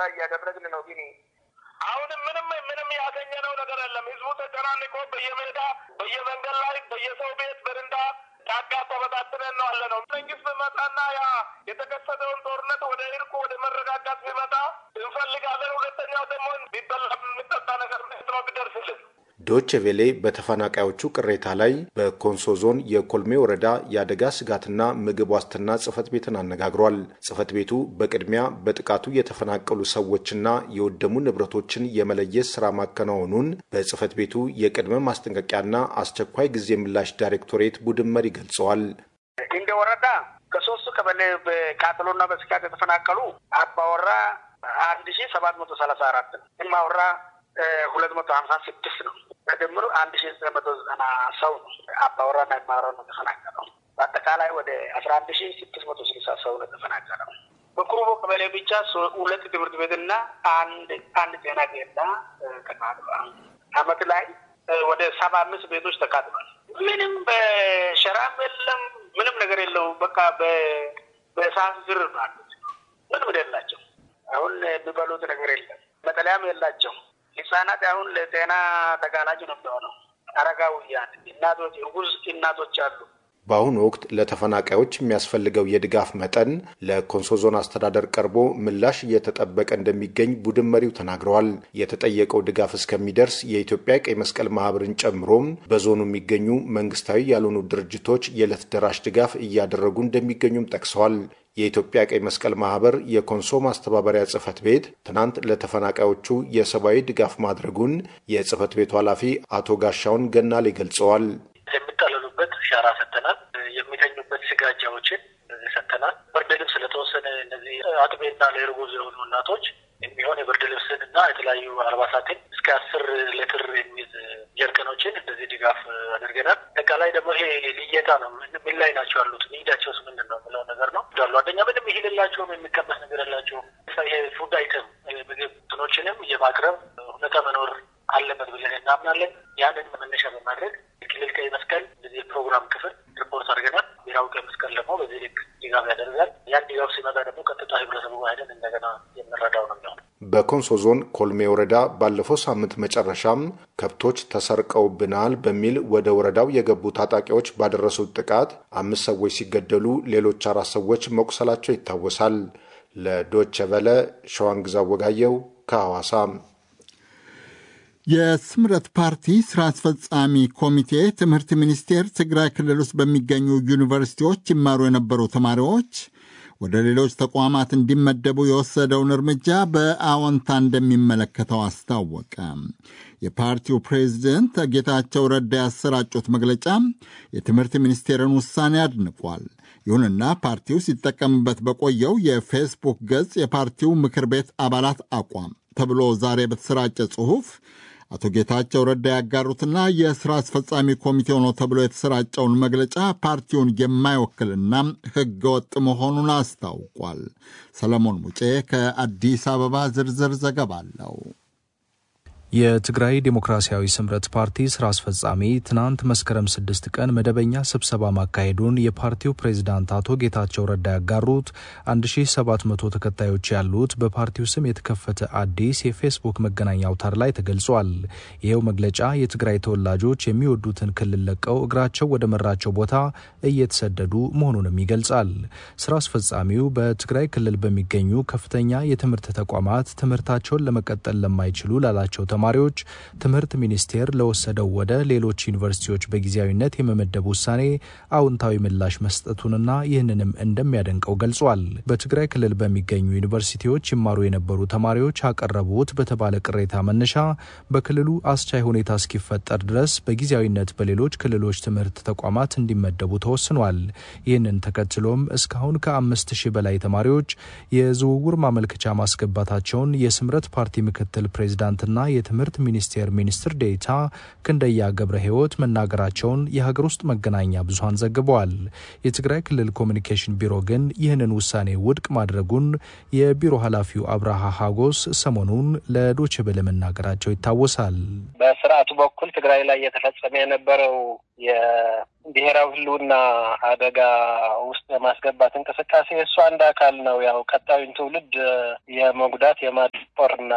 እያደረግን ነው። ግን አሁንም ምንም ምንም ያገኘነው ነገር የለም። ህዝቡ ተጨናንቆ በየሜዳ በየመንገድ ላይ በየሰው ቤት በርንዳ ጫካ ተበታትነን ነው አለ ነው። መንግስት ቢመጣና ያ የተከሰተውን ጦርነት ወደ እርቁ ወደ መረጋጋት ቢመጣ እንፈልጋለን። ሁለተኛው ደግሞ ቢበላ የሚጠጣ ነገር ነው ቢደርስልን ዶች ቬሌ በተፈናቃዮቹ ቅሬታ ላይ በኮንሶ ዞን የኮልሜ ወረዳ የአደጋ ስጋትና ምግብ ዋስትና ጽህፈት ቤትን አነጋግሯል። ጽህፈት ቤቱ በቅድሚያ በጥቃቱ የተፈናቀሉ ሰዎችና የወደሙ ንብረቶችን የመለየት ስራ ማከናወኑን በጽህፈት ቤቱ የቅድመ ማስጠንቀቂያና አስቸኳይ ጊዜ ምላሽ ዳይሬክቶሬት ቡድን መሪ ገልጸዋል። እንደ ወረዳ ከሶስቱ ቀበሌ በቃጠሎና በስጋት የተፈናቀሉ አባወራ አንድ ሺ ሰባት መቶ ሰላሳ አራት ነው። እማወራ ሁለት መቶ ሀምሳ ስድስት ነው። በድምሩ አንድ ሺ ዘጠኝ መቶ ዘጠና ሰው ነው አባወራና የማወራ ነው ተፈናቀለው። በአጠቃላይ ወደ አስራ አንድ ሺ ስድስት መቶ ስልሳ ሰው ነው ተፈናቀለው። በኩሩቦ ቀበሌ ብቻ ሁለት ትምህርት ቤትና አንድ አንድ ጤና ኬላ ተቃጥሏል። አመት ላይ ወደ ሰባ አምስት ቤቶች ተቃጥሏል። ምንም በሸራም የለም ምንም ነገር የለው። በቃ በእሳት ዝር አሉት። ምንም የላቸው። አሁን የሚበሉት ነገር የለም። መጠለያም የላቸው። ህጻናት አሁን ለጤና ተጋላጭ ነው የሚሆነው። አረጋውያን እናቶች፣ እርጉዝ እናቶች አሉ። በአሁኑ ወቅት ለተፈናቃዮች የሚያስፈልገው የድጋፍ መጠን ለኮንሶ ዞን አስተዳደር ቀርቦ ምላሽ እየተጠበቀ እንደሚገኝ ቡድን መሪው ተናግረዋል። የተጠየቀው ድጋፍ እስከሚደርስ የኢትዮጵያ ቀይ መስቀል ማህበርን ጨምሮም በዞኑ የሚገኙ መንግስታዊ ያልሆኑ ድርጅቶች የዕለት ደራሽ ድጋፍ እያደረጉ እንደሚገኙም ጠቅሰዋል። የኢትዮጵያ ቀይ መስቀል ማህበር የኮንሶ ማስተባበሪያ ጽህፈት ቤት ትናንት ለተፈናቃዮቹ የሰብአዊ ድጋፍ ማድረጉን የጽህፈት ቤቱ ኃላፊ አቶ ጋሻውን ገናሌ ገልጸዋል። የሚጠለሉበት ሻራ ሰጥተናል። የሚተኙበት ስጋጃዎችን ሰጥተናል። ብርድ ልብስ ለተወሰነ እነዚህ አጥቤና ለእርጉዝ የሆኑ እናቶች የሚሆን የብርድ ልብስን እና የተለያዩ አልባሳትን እስከ አስር ሌትር የሚይዝ ጀርቀኖችን እንደዚህ ድጋፍ አድርገናል። አጠቃላይ ደግሞ ይሄ ልየታ ነው። ምን ላይ ናቸው ያሉት ኒዳቸውስ ምንድን ነው የምለው ነገር ነው ዳሉ አንደኛ ምንም ይሄ የላቸውም፣ የሚቀመስ ነገር የላቸውም። ይሄ ፉድ አይተም ምግብ ትኖችንም የማቅረብ ሁኔታ መኖር አለበት ብለን እናምናለን። ያንን መነሻ በማድረግ የክልል ቀይ መስቀል እንደዚህ የፕሮግራም ክፍል ሪፖርት አድርገናል። ብሔራዊ ቀይ መስቀል ደግሞ በዚህ ልክ ድጋፍ ያደርጋል። ያን ድጋፍ ሲመጣ ደግሞ ቀጥታ ህብረተሰቡ ሄደን እንደገና የምንረዳው ነው የሚሆነው። በኮንሶ ዞን ኮልሜ ወረዳ ባለፈው ሳምንት መጨረሻም ከብቶች ተሰርቀውብናል በሚል ወደ ወረዳው የገቡ ታጣቂዎች ባደረሱት ጥቃት አምስት ሰዎች ሲገደሉ ሌሎች አራት ሰዎች መቁሰላቸው ይታወሳል። ለዶቸ ቨለ ሸዋንግዛ ወጋየው ከሐዋሳ። የስምረት ፓርቲ ስራ አስፈጻሚ ኮሚቴ ትምህርት ሚኒስቴር ትግራይ ክልል ውስጥ በሚገኙ ዩኒቨርሲቲዎች ይማሩ የነበሩ ተማሪዎች ወደ ሌሎች ተቋማት እንዲመደቡ የወሰደውን እርምጃ በአዎንታ እንደሚመለከተው አስታወቀ። የፓርቲው ፕሬዚደንት ጌታቸው ረዳ ያሰራጩት መግለጫ የትምህርት ሚኒስቴርን ውሳኔ አድንቋል። ይሁንና ፓርቲው ሲጠቀምበት በቆየው የፌስቡክ ገጽ የፓርቲው ምክር ቤት አባላት አቋም ተብሎ ዛሬ በተሰራጨ ጽሑፍ አቶ ጌታቸው ረዳ ያጋሩትና የሥራ አስፈጻሚ ኮሚቴው ነው ተብሎ የተሰራጨውን መግለጫ ፓርቲውን የማይወክልና ሕገወጥ መሆኑን አስታውቋል። ሰለሞን ሙጬ ከአዲስ አበባ ዝርዝር ዘገባ አለው። የትግራይ ዴሞክራሲያዊ ስምረት ፓርቲ ስራ አስፈጻሚ ትናንት መስከረም ስድስት ቀን መደበኛ ስብሰባ ማካሄዱን የፓርቲው ፕሬዚዳንት አቶ ጌታቸው ረዳ ያጋሩት 1700 ተከታዮች ያሉት በፓርቲው ስም የተከፈተ አዲስ የፌስቡክ መገናኛ አውታር ላይ ተገልጿል። ይኸው መግለጫ የትግራይ ተወላጆች የሚወዱትን ክልል ለቀው እግራቸው ወደ መራቸው ቦታ እየተሰደዱ መሆኑንም ይገልጻል። ስራ አስፈጻሚው በትግራይ ክልል በሚገኙ ከፍተኛ የትምህርት ተቋማት ትምህርታቸውን ለመቀጠል ለማይችሉ ላላቸው ተማሪዎች ትምህርት ሚኒስቴር ለወሰደው ወደ ሌሎች ዩኒቨርሲቲዎች በጊዜያዊነት የመመደብ ውሳኔ አዎንታዊ ምላሽ መስጠቱንና ይህንንም እንደሚያደንቀው ገልጿል። በትግራይ ክልል በሚገኙ ዩኒቨርሲቲዎች ይማሩ የነበሩ ተማሪዎች አቀረቡት በተባለ ቅሬታ መነሻ በክልሉ አስቻይ ሁኔታ እስኪፈጠር ድረስ በጊዜያዊነት በሌሎች ክልሎች ትምህርት ተቋማት እንዲመደቡ ተወስኗል። ይህንን ተከትሎም እስካሁን ከአምስት ሺህ በላይ ተማሪዎች የዝውውር ማመልከቻ ማስገባታቸውን የስምረት ፓርቲ ምክትል ፕሬዚዳንትና የትምህርት ሚኒስቴር ሚኒስትር ዴኤታ ክንደያ ገብረ ሕይወት መናገራቸውን የሀገር ውስጥ መገናኛ ብዙኃን ዘግበዋል። የትግራይ ክልል ኮሚኒኬሽን ቢሮ ግን ይህንን ውሳኔ ውድቅ ማድረጉን የቢሮ ኃላፊው አብርሃ ሀጎስ ሰሞኑን ለዶቼ ቬለ መናገራቸው ይታወሳል። በስርዓቱ በኩል ትግራይ ላይ እየተፈጸመ የነበረው የብሔራዊ ሕልውና አደጋ ውስጥ የማስገባት እንቅስቃሴ እሱ አንድ አካል ነው። ያው ቀጣዩን ትውልድ የመጉዳት የማድቆርና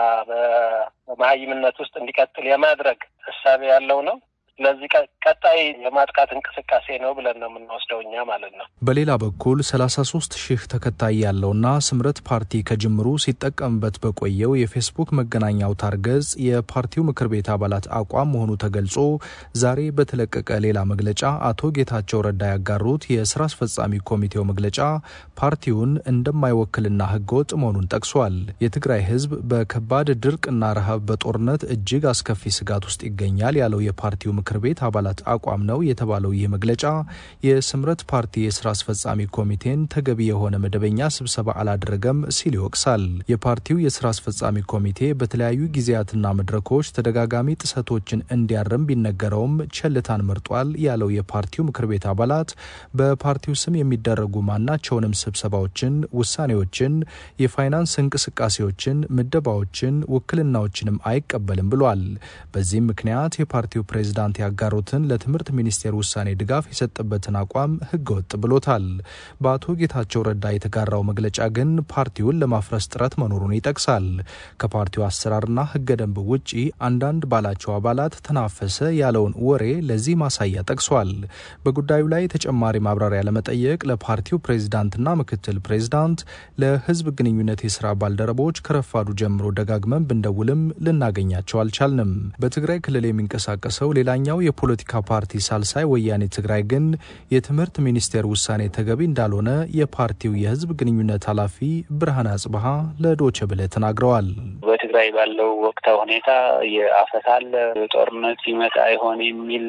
በመሀይምነት ውስጥ እንዲቀጥል የማድረግ እሳቤ ያለው ነው። ስለዚህ ቀጣይ የማጥቃት እንቅስቃሴ ነው ብለን ነው የምንወስደው እኛ ማለት ነው። በሌላ በኩል ሰላሳ ሶስት ሺህ ተከታይ ያለውና ስምረት ፓርቲ ከጅምሩ ሲጠቀምበት በቆየው የፌስቡክ መገናኛ አውታር ገጽ የፓርቲው ምክር ቤት አባላት አቋም መሆኑ ተገልጾ ዛሬ በተለቀቀ ሌላ መግለጫ አቶ ጌታቸው ረዳ ያጋሩት የስራ አስፈጻሚ ኮሚቴው መግለጫ ፓርቲውን እንደማይወክልና ህገወጥ መሆኑን ጠቅሷል። የትግራይ ህዝብ በከባድ ድርቅና ረሃብ በጦርነት እጅግ አስከፊ ስጋት ውስጥ ይገኛል ያለው የፓርቲው ምክር ቤት አባላት አቋም ነው የተባለው ይህ መግለጫ የስምረት ፓርቲ የስራ አስፈጻሚ ኮሚቴን ተገቢ የሆነ መደበኛ ስብሰባ አላደረገም ሲል ይወቅሳል። የፓርቲው የስራ አስፈጻሚ ኮሚቴ በተለያዩ ጊዜያትና መድረኮች ተደጋጋሚ ጥሰቶችን እንዲያርም ቢነገረውም ቸልታን መርጧል ያለው የፓርቲው ምክር ቤት አባላት በፓርቲው ስም የሚደረጉ ማናቸውንም ስብሰባዎችን፣ ውሳኔዎችን፣ የፋይናንስ እንቅስቃሴዎችን፣ ምደባዎችን፣ ውክልናዎችንም አይቀበልም ብሏል። በዚህም ምክንያት የፓርቲው ፕሬዝዳንት ያጋሩትን ለትምህርት ሚኒስቴር ውሳኔ ድጋፍ የሰጠበትን አቋም ህገወጥ ብሎታል። በአቶ ጌታቸው ረዳ የተጋራው መግለጫ ግን ፓርቲውን ለማፍረስ ጥረት መኖሩን ይጠቅሳል። ከፓርቲው አሰራርና ህገ ደንብ ውጪ አንዳንድ ባላቸው አባላት ተናፈሰ ያለውን ወሬ ለዚህ ማሳያ ጠቅሷል። በጉዳዩ ላይ ተጨማሪ ማብራሪያ ለመጠየቅ ለፓርቲው ፕሬዝዳንትና ምክትል ፕሬዝዳንት፣ ለህዝብ ግንኙነት የስራ ባልደረቦች ከረፋዱ ጀምሮ ደጋግመን ብንደውልም ልናገኛቸው አልቻልንም። በትግራይ ክልል የሚንቀሳቀሰው ሌላኛው የፖለቲካ ፓርቲ ሳልሳይ ወያኔ ትግራይ ግን የትምህርት ሚኒስቴር ውሳኔ ተገቢ እንዳልሆነ የፓርቲው የህዝብ ግንኙነት ኃላፊ ብርሃን አጽብሃ ለዶቼ ቬለ ተናግረዋል። በትግራይ ባለው ወቅታዊ ሁኔታ የአፈሳ አለ፣ ጦርነት ይመጣ ይሆን የሚል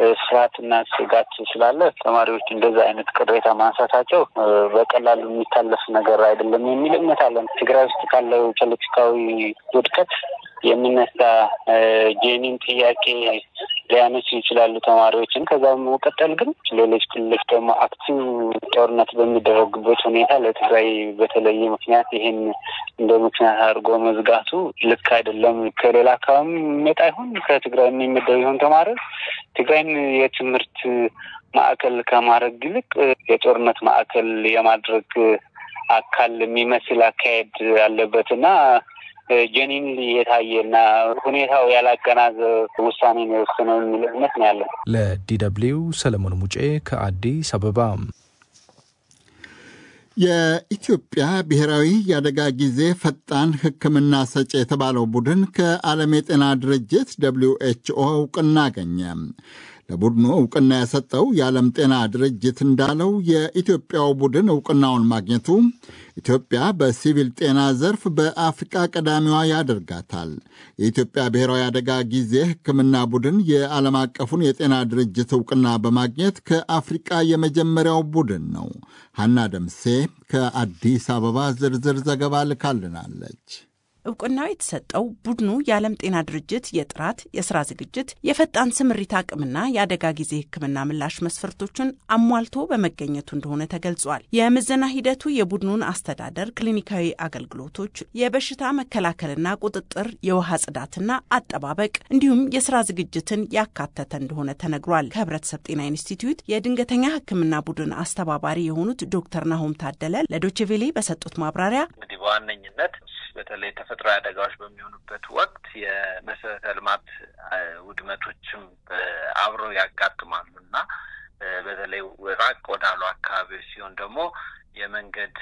ፍርሃትና ስጋት ስላለ ተማሪዎች እንደዛ አይነት ቅሬታ ማንሳታቸው በቀላሉ የሚታለፍ ነገር አይደለም የሚል እምነት አለን። ትግራይ ውስጥ ካለው ፖለቲካዊ ውድቀት የሚነሳ ጄኒን ጥያቄ ሊያነሱ ይችላሉ ተማሪዎችን። ከዛ በመቀጠል ግን ሌሎች ክልሎች ደግሞ አክቲቭ ጦርነት በሚደረግበት ሁኔታ ለትግራይ በተለየ ምክንያት ይሄን እንደ ምክንያት አድርጎ መዝጋቱ ልክ አይደለም። ከሌላ አካባቢ የሚመጣ ይሁን ከትግራይ የሚመደብ ይሁን ተማሪዎች ትግራይን የትምህርት ማዕከል ከማድረግ ይልቅ የጦርነት ማዕከል የማድረግ አካል የሚመስል አካሄድ አለበት እና ጀኒን የታየና ሁኔታው ያላገናዘበ ውሳኔ ነው የወሰነው የሚል እምነት ነው ያለን። ለዲ ደብልዩ ሰለሞን ሙጬ ከአዲስ አበባ። የኢትዮጵያ ብሔራዊ የአደጋ ጊዜ ፈጣን ሕክምና ሰጪ የተባለው ቡድን ከዓለም የጤና ድርጅት ደብሊው ኤችኦ እውቅና አገኘ። ለቡድኑ እውቅና የሰጠው የዓለም ጤና ድርጅት እንዳለው የኢትዮጵያው ቡድን እውቅናውን ማግኘቱ ኢትዮጵያ በሲቪል ጤና ዘርፍ በአፍሪቃ ቀዳሚዋ ያደርጋታል። የኢትዮጵያ ብሔራዊ አደጋ ጊዜ ሕክምና ቡድን የዓለም አቀፉን የጤና ድርጅት እውቅና በማግኘት ከአፍሪቃ የመጀመሪያው ቡድን ነው። ሐና ደምሴ ከአዲስ አበባ ዝርዝር ዘገባ ልካልናለች። እውቅናው የተሰጠው ቡድኑ የዓለም ጤና ድርጅት የጥራት የስራ ዝግጅት፣ የፈጣን ስምሪት አቅምና የአደጋ ጊዜ ሕክምና ምላሽ መስፈርቶችን አሟልቶ በመገኘቱ እንደሆነ ተገልጿል። የምዘና ሂደቱ የቡድኑን አስተዳደር፣ ክሊኒካዊ አገልግሎቶች፣ የበሽታ መከላከልና ቁጥጥር፣ የውሃ ጽዳትና አጠባበቅ እንዲሁም የስራ ዝግጅትን ያካተተ እንደሆነ ተነግሯል። ከህብረተሰብ ጤና ኢንስቲትዩት የድንገተኛ ሕክምና ቡድን አስተባባሪ የሆኑት ዶክተር ናሆም ታደለ ለዶችቬሌ በሰጡት ማብራሪያ እንግዲህ በዋነኝነት በተለይ ተፈጥሯዊ አደጋዎች በሚሆኑበት ወቅት የመሰረተ ልማት ውድመቶችም አብረው ያጋጥማሉ እና በተለይ ራቅ ወዳሉ አካባቢዎች ሲሆን ደግሞ የመንገድ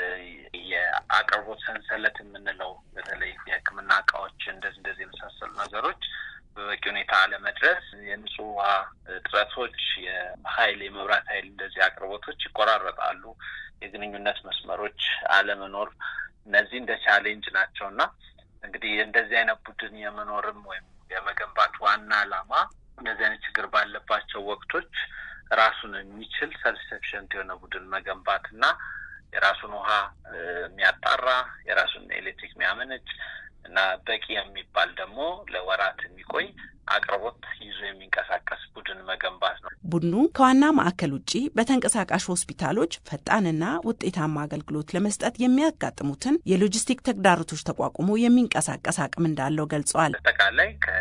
የአቅርቦት ሰንሰለት የምንለው በተለይ የሕክምና እቃዎች እንደዚህ እንደዚህ የመሳሰሉ ነገሮች በበቂ ሁኔታ አለመድረስ፣ የንጹህ ውሃ እጥረቶች፣ የኃይል የመብራት ኃይል እንደዚህ አቅርቦቶች ይቆራረጣሉ፣ የግንኙነት መስመሮች አለመኖር እነዚህ እንደ ቻሌንጅ ናቸው እና እንግዲህ እንደዚህ አይነት ቡድን የመኖርም ወይም የመገንባት ዋና ዓላማ እንደዚህ አይነት ችግር ባለባቸው ወቅቶች ራሱን የሚችል ሰልፍ ሰፊሸንት የሆነ ቡድን መገንባት እና የራሱን ውሃ የሚያጣራ የራሱን ኤሌክትሪክ የሚያመነጭ እና በቂ የሚባል ደግሞ ለወራት የሚቆይ አቅርቦት ይዞ የሚንቀሳቀስ ቡድን መገንባት ነው። ቡድኑ ከዋና ማዕከል ውጭ በተንቀሳቃሽ ሆስፒታሎች ፈጣንና ውጤታማ አገልግሎት ለመስጠት የሚያጋጥሙትን የሎጂስቲክ ተግዳሮቶች ተቋቁሞ የሚንቀሳቀስ አቅም እንዳለው ገልጸዋል። አጠቃላይ ከሕክምና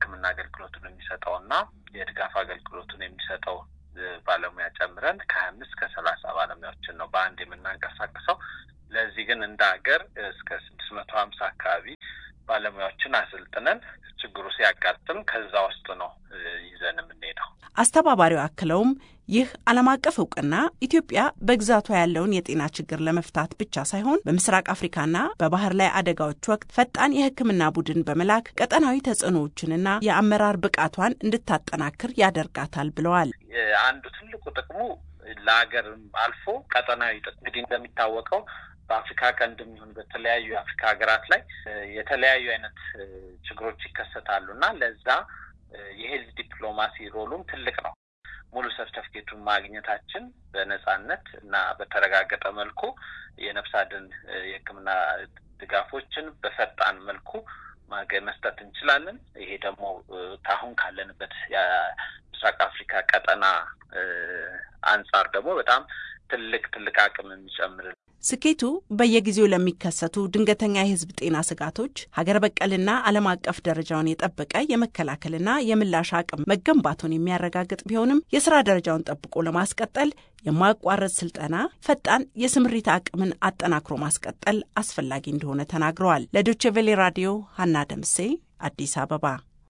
የሕክምና አገልግሎቱን የሚሰጠው እና የድጋፍ አገልግሎቱን የሚሰጠው ባለሙያ ጨምረን ከሀያ አምስት ከሰላሳ ባለሙያዎችን ነው በአንድ የምናንቀሳቅሰው። ለዚህ ግን እንደ ሀገር እስከ ስድስት መቶ ሀምሳ አካባቢ ባለሙያዎችን አሰልጥነን ችግሩ ሲያጋጥም ከዛ ውስጥ ነው ይዘን የምንሄደው። አስተባባሪው አክለውም ይህ ዓለም አቀፍ እውቅና ኢትዮጵያ በግዛቷ ያለውን የጤና ችግር ለመፍታት ብቻ ሳይሆን በምስራቅ አፍሪካና በባህር ላይ አደጋዎች ወቅት ፈጣን የሕክምና ቡድን በመላክ ቀጠናዊ ተጽዕኖዎችንና የአመራር ብቃቷን እንድታጠናክር ያደርጋታል ብለዋል። አንዱ ትልቁ ጥቅሙ ለሀገር አልፎ ቀጠናዊ ጥቅም እንግዲህ እንደሚታወቀው በአፍሪካ ቀንድ የሚሆን በተለያዩ የአፍሪካ ሀገራት ላይ የተለያዩ አይነት ችግሮች ይከሰታሉ እና ለዛ የሄልዝ ዲፕሎማሲ ሮሉም ትልቅ ነው። ሙሉ ሰርተፍኬቱን ማግኘታችን በነጻነት እና በተረጋገጠ መልኩ የነፍስ አድን የሕክምና ድጋፎችን በፈጣን መልኩ መስጠት እንችላለን። ይሄ ደግሞ አሁን ካለንበት የምስራቅ አፍሪካ ቀጠና አንጻር ደግሞ በጣም ትልቅ ትልቅ አቅም የሚጨምር ስኬቱ በየጊዜው ለሚከሰቱ ድንገተኛ የህዝብ ጤና ስጋቶች ሀገር በቀልና ዓለም አቀፍ ደረጃውን የጠበቀ የመከላከልና የምላሽ አቅም መገንባቱን የሚያረጋግጥ ቢሆንም የስራ ደረጃውን ጠብቆ ለማስቀጠል የማያቋረጥ ስልጠና፣ ፈጣን የስምሪት አቅምን አጠናክሮ ማስቀጠል አስፈላጊ እንደሆነ ተናግረዋል። ለዶቼ ቬሌ ራዲዮ ሀና ደምሴ አዲስ አበባ።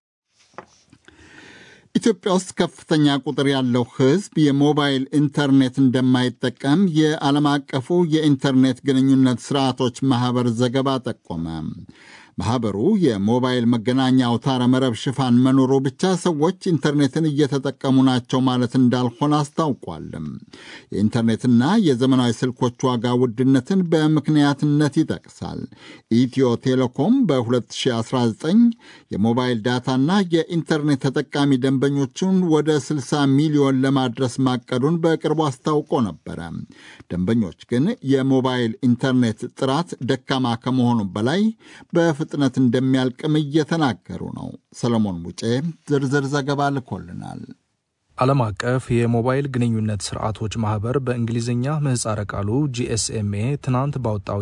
ኢትዮጵያ ውስጥ ከፍተኛ ቁጥር ያለው ሕዝብ የሞባይል ኢንተርኔት እንደማይጠቀም የዓለም አቀፉ የኢንተርኔት ግንኙነት ስርዓቶች ማኅበር ዘገባ ጠቆመ። ማኅበሩ የሞባይል መገናኛ አውታረ መረብ ሽፋን መኖሩ ብቻ ሰዎች ኢንተርኔትን እየተጠቀሙ ናቸው ማለት እንዳልሆነ አስታውቋል። የኢንተርኔትና የዘመናዊ ስልኮች ዋጋ ውድነትን በምክንያትነት ይጠቅሳል። ኢትዮ ቴሌኮም በ2019 የሞባይል ዳታና የኢንተርኔት ተጠቃሚ ደንበኞቹን ወደ 60 ሚሊዮን ለማድረስ ማቀዱን በቅርቡ አስታውቆ ነበረ። ደንበኞች ግን የሞባይል ኢንተርኔት ጥራት ደካማ ከመሆኑ በላይ በፍጥነት እንደሚያልቅም እየተናገሩ ነው። ሰለሞን ሙጬ ዝርዝር ዘገባ ልኮልናል። ዓለም አቀፍ የሞባይል ግንኙነት ስርዓቶች ማህበር በእንግሊዝኛ ምህጻረ ቃሉ ጂኤስኤምኤ ትናንት ባወጣው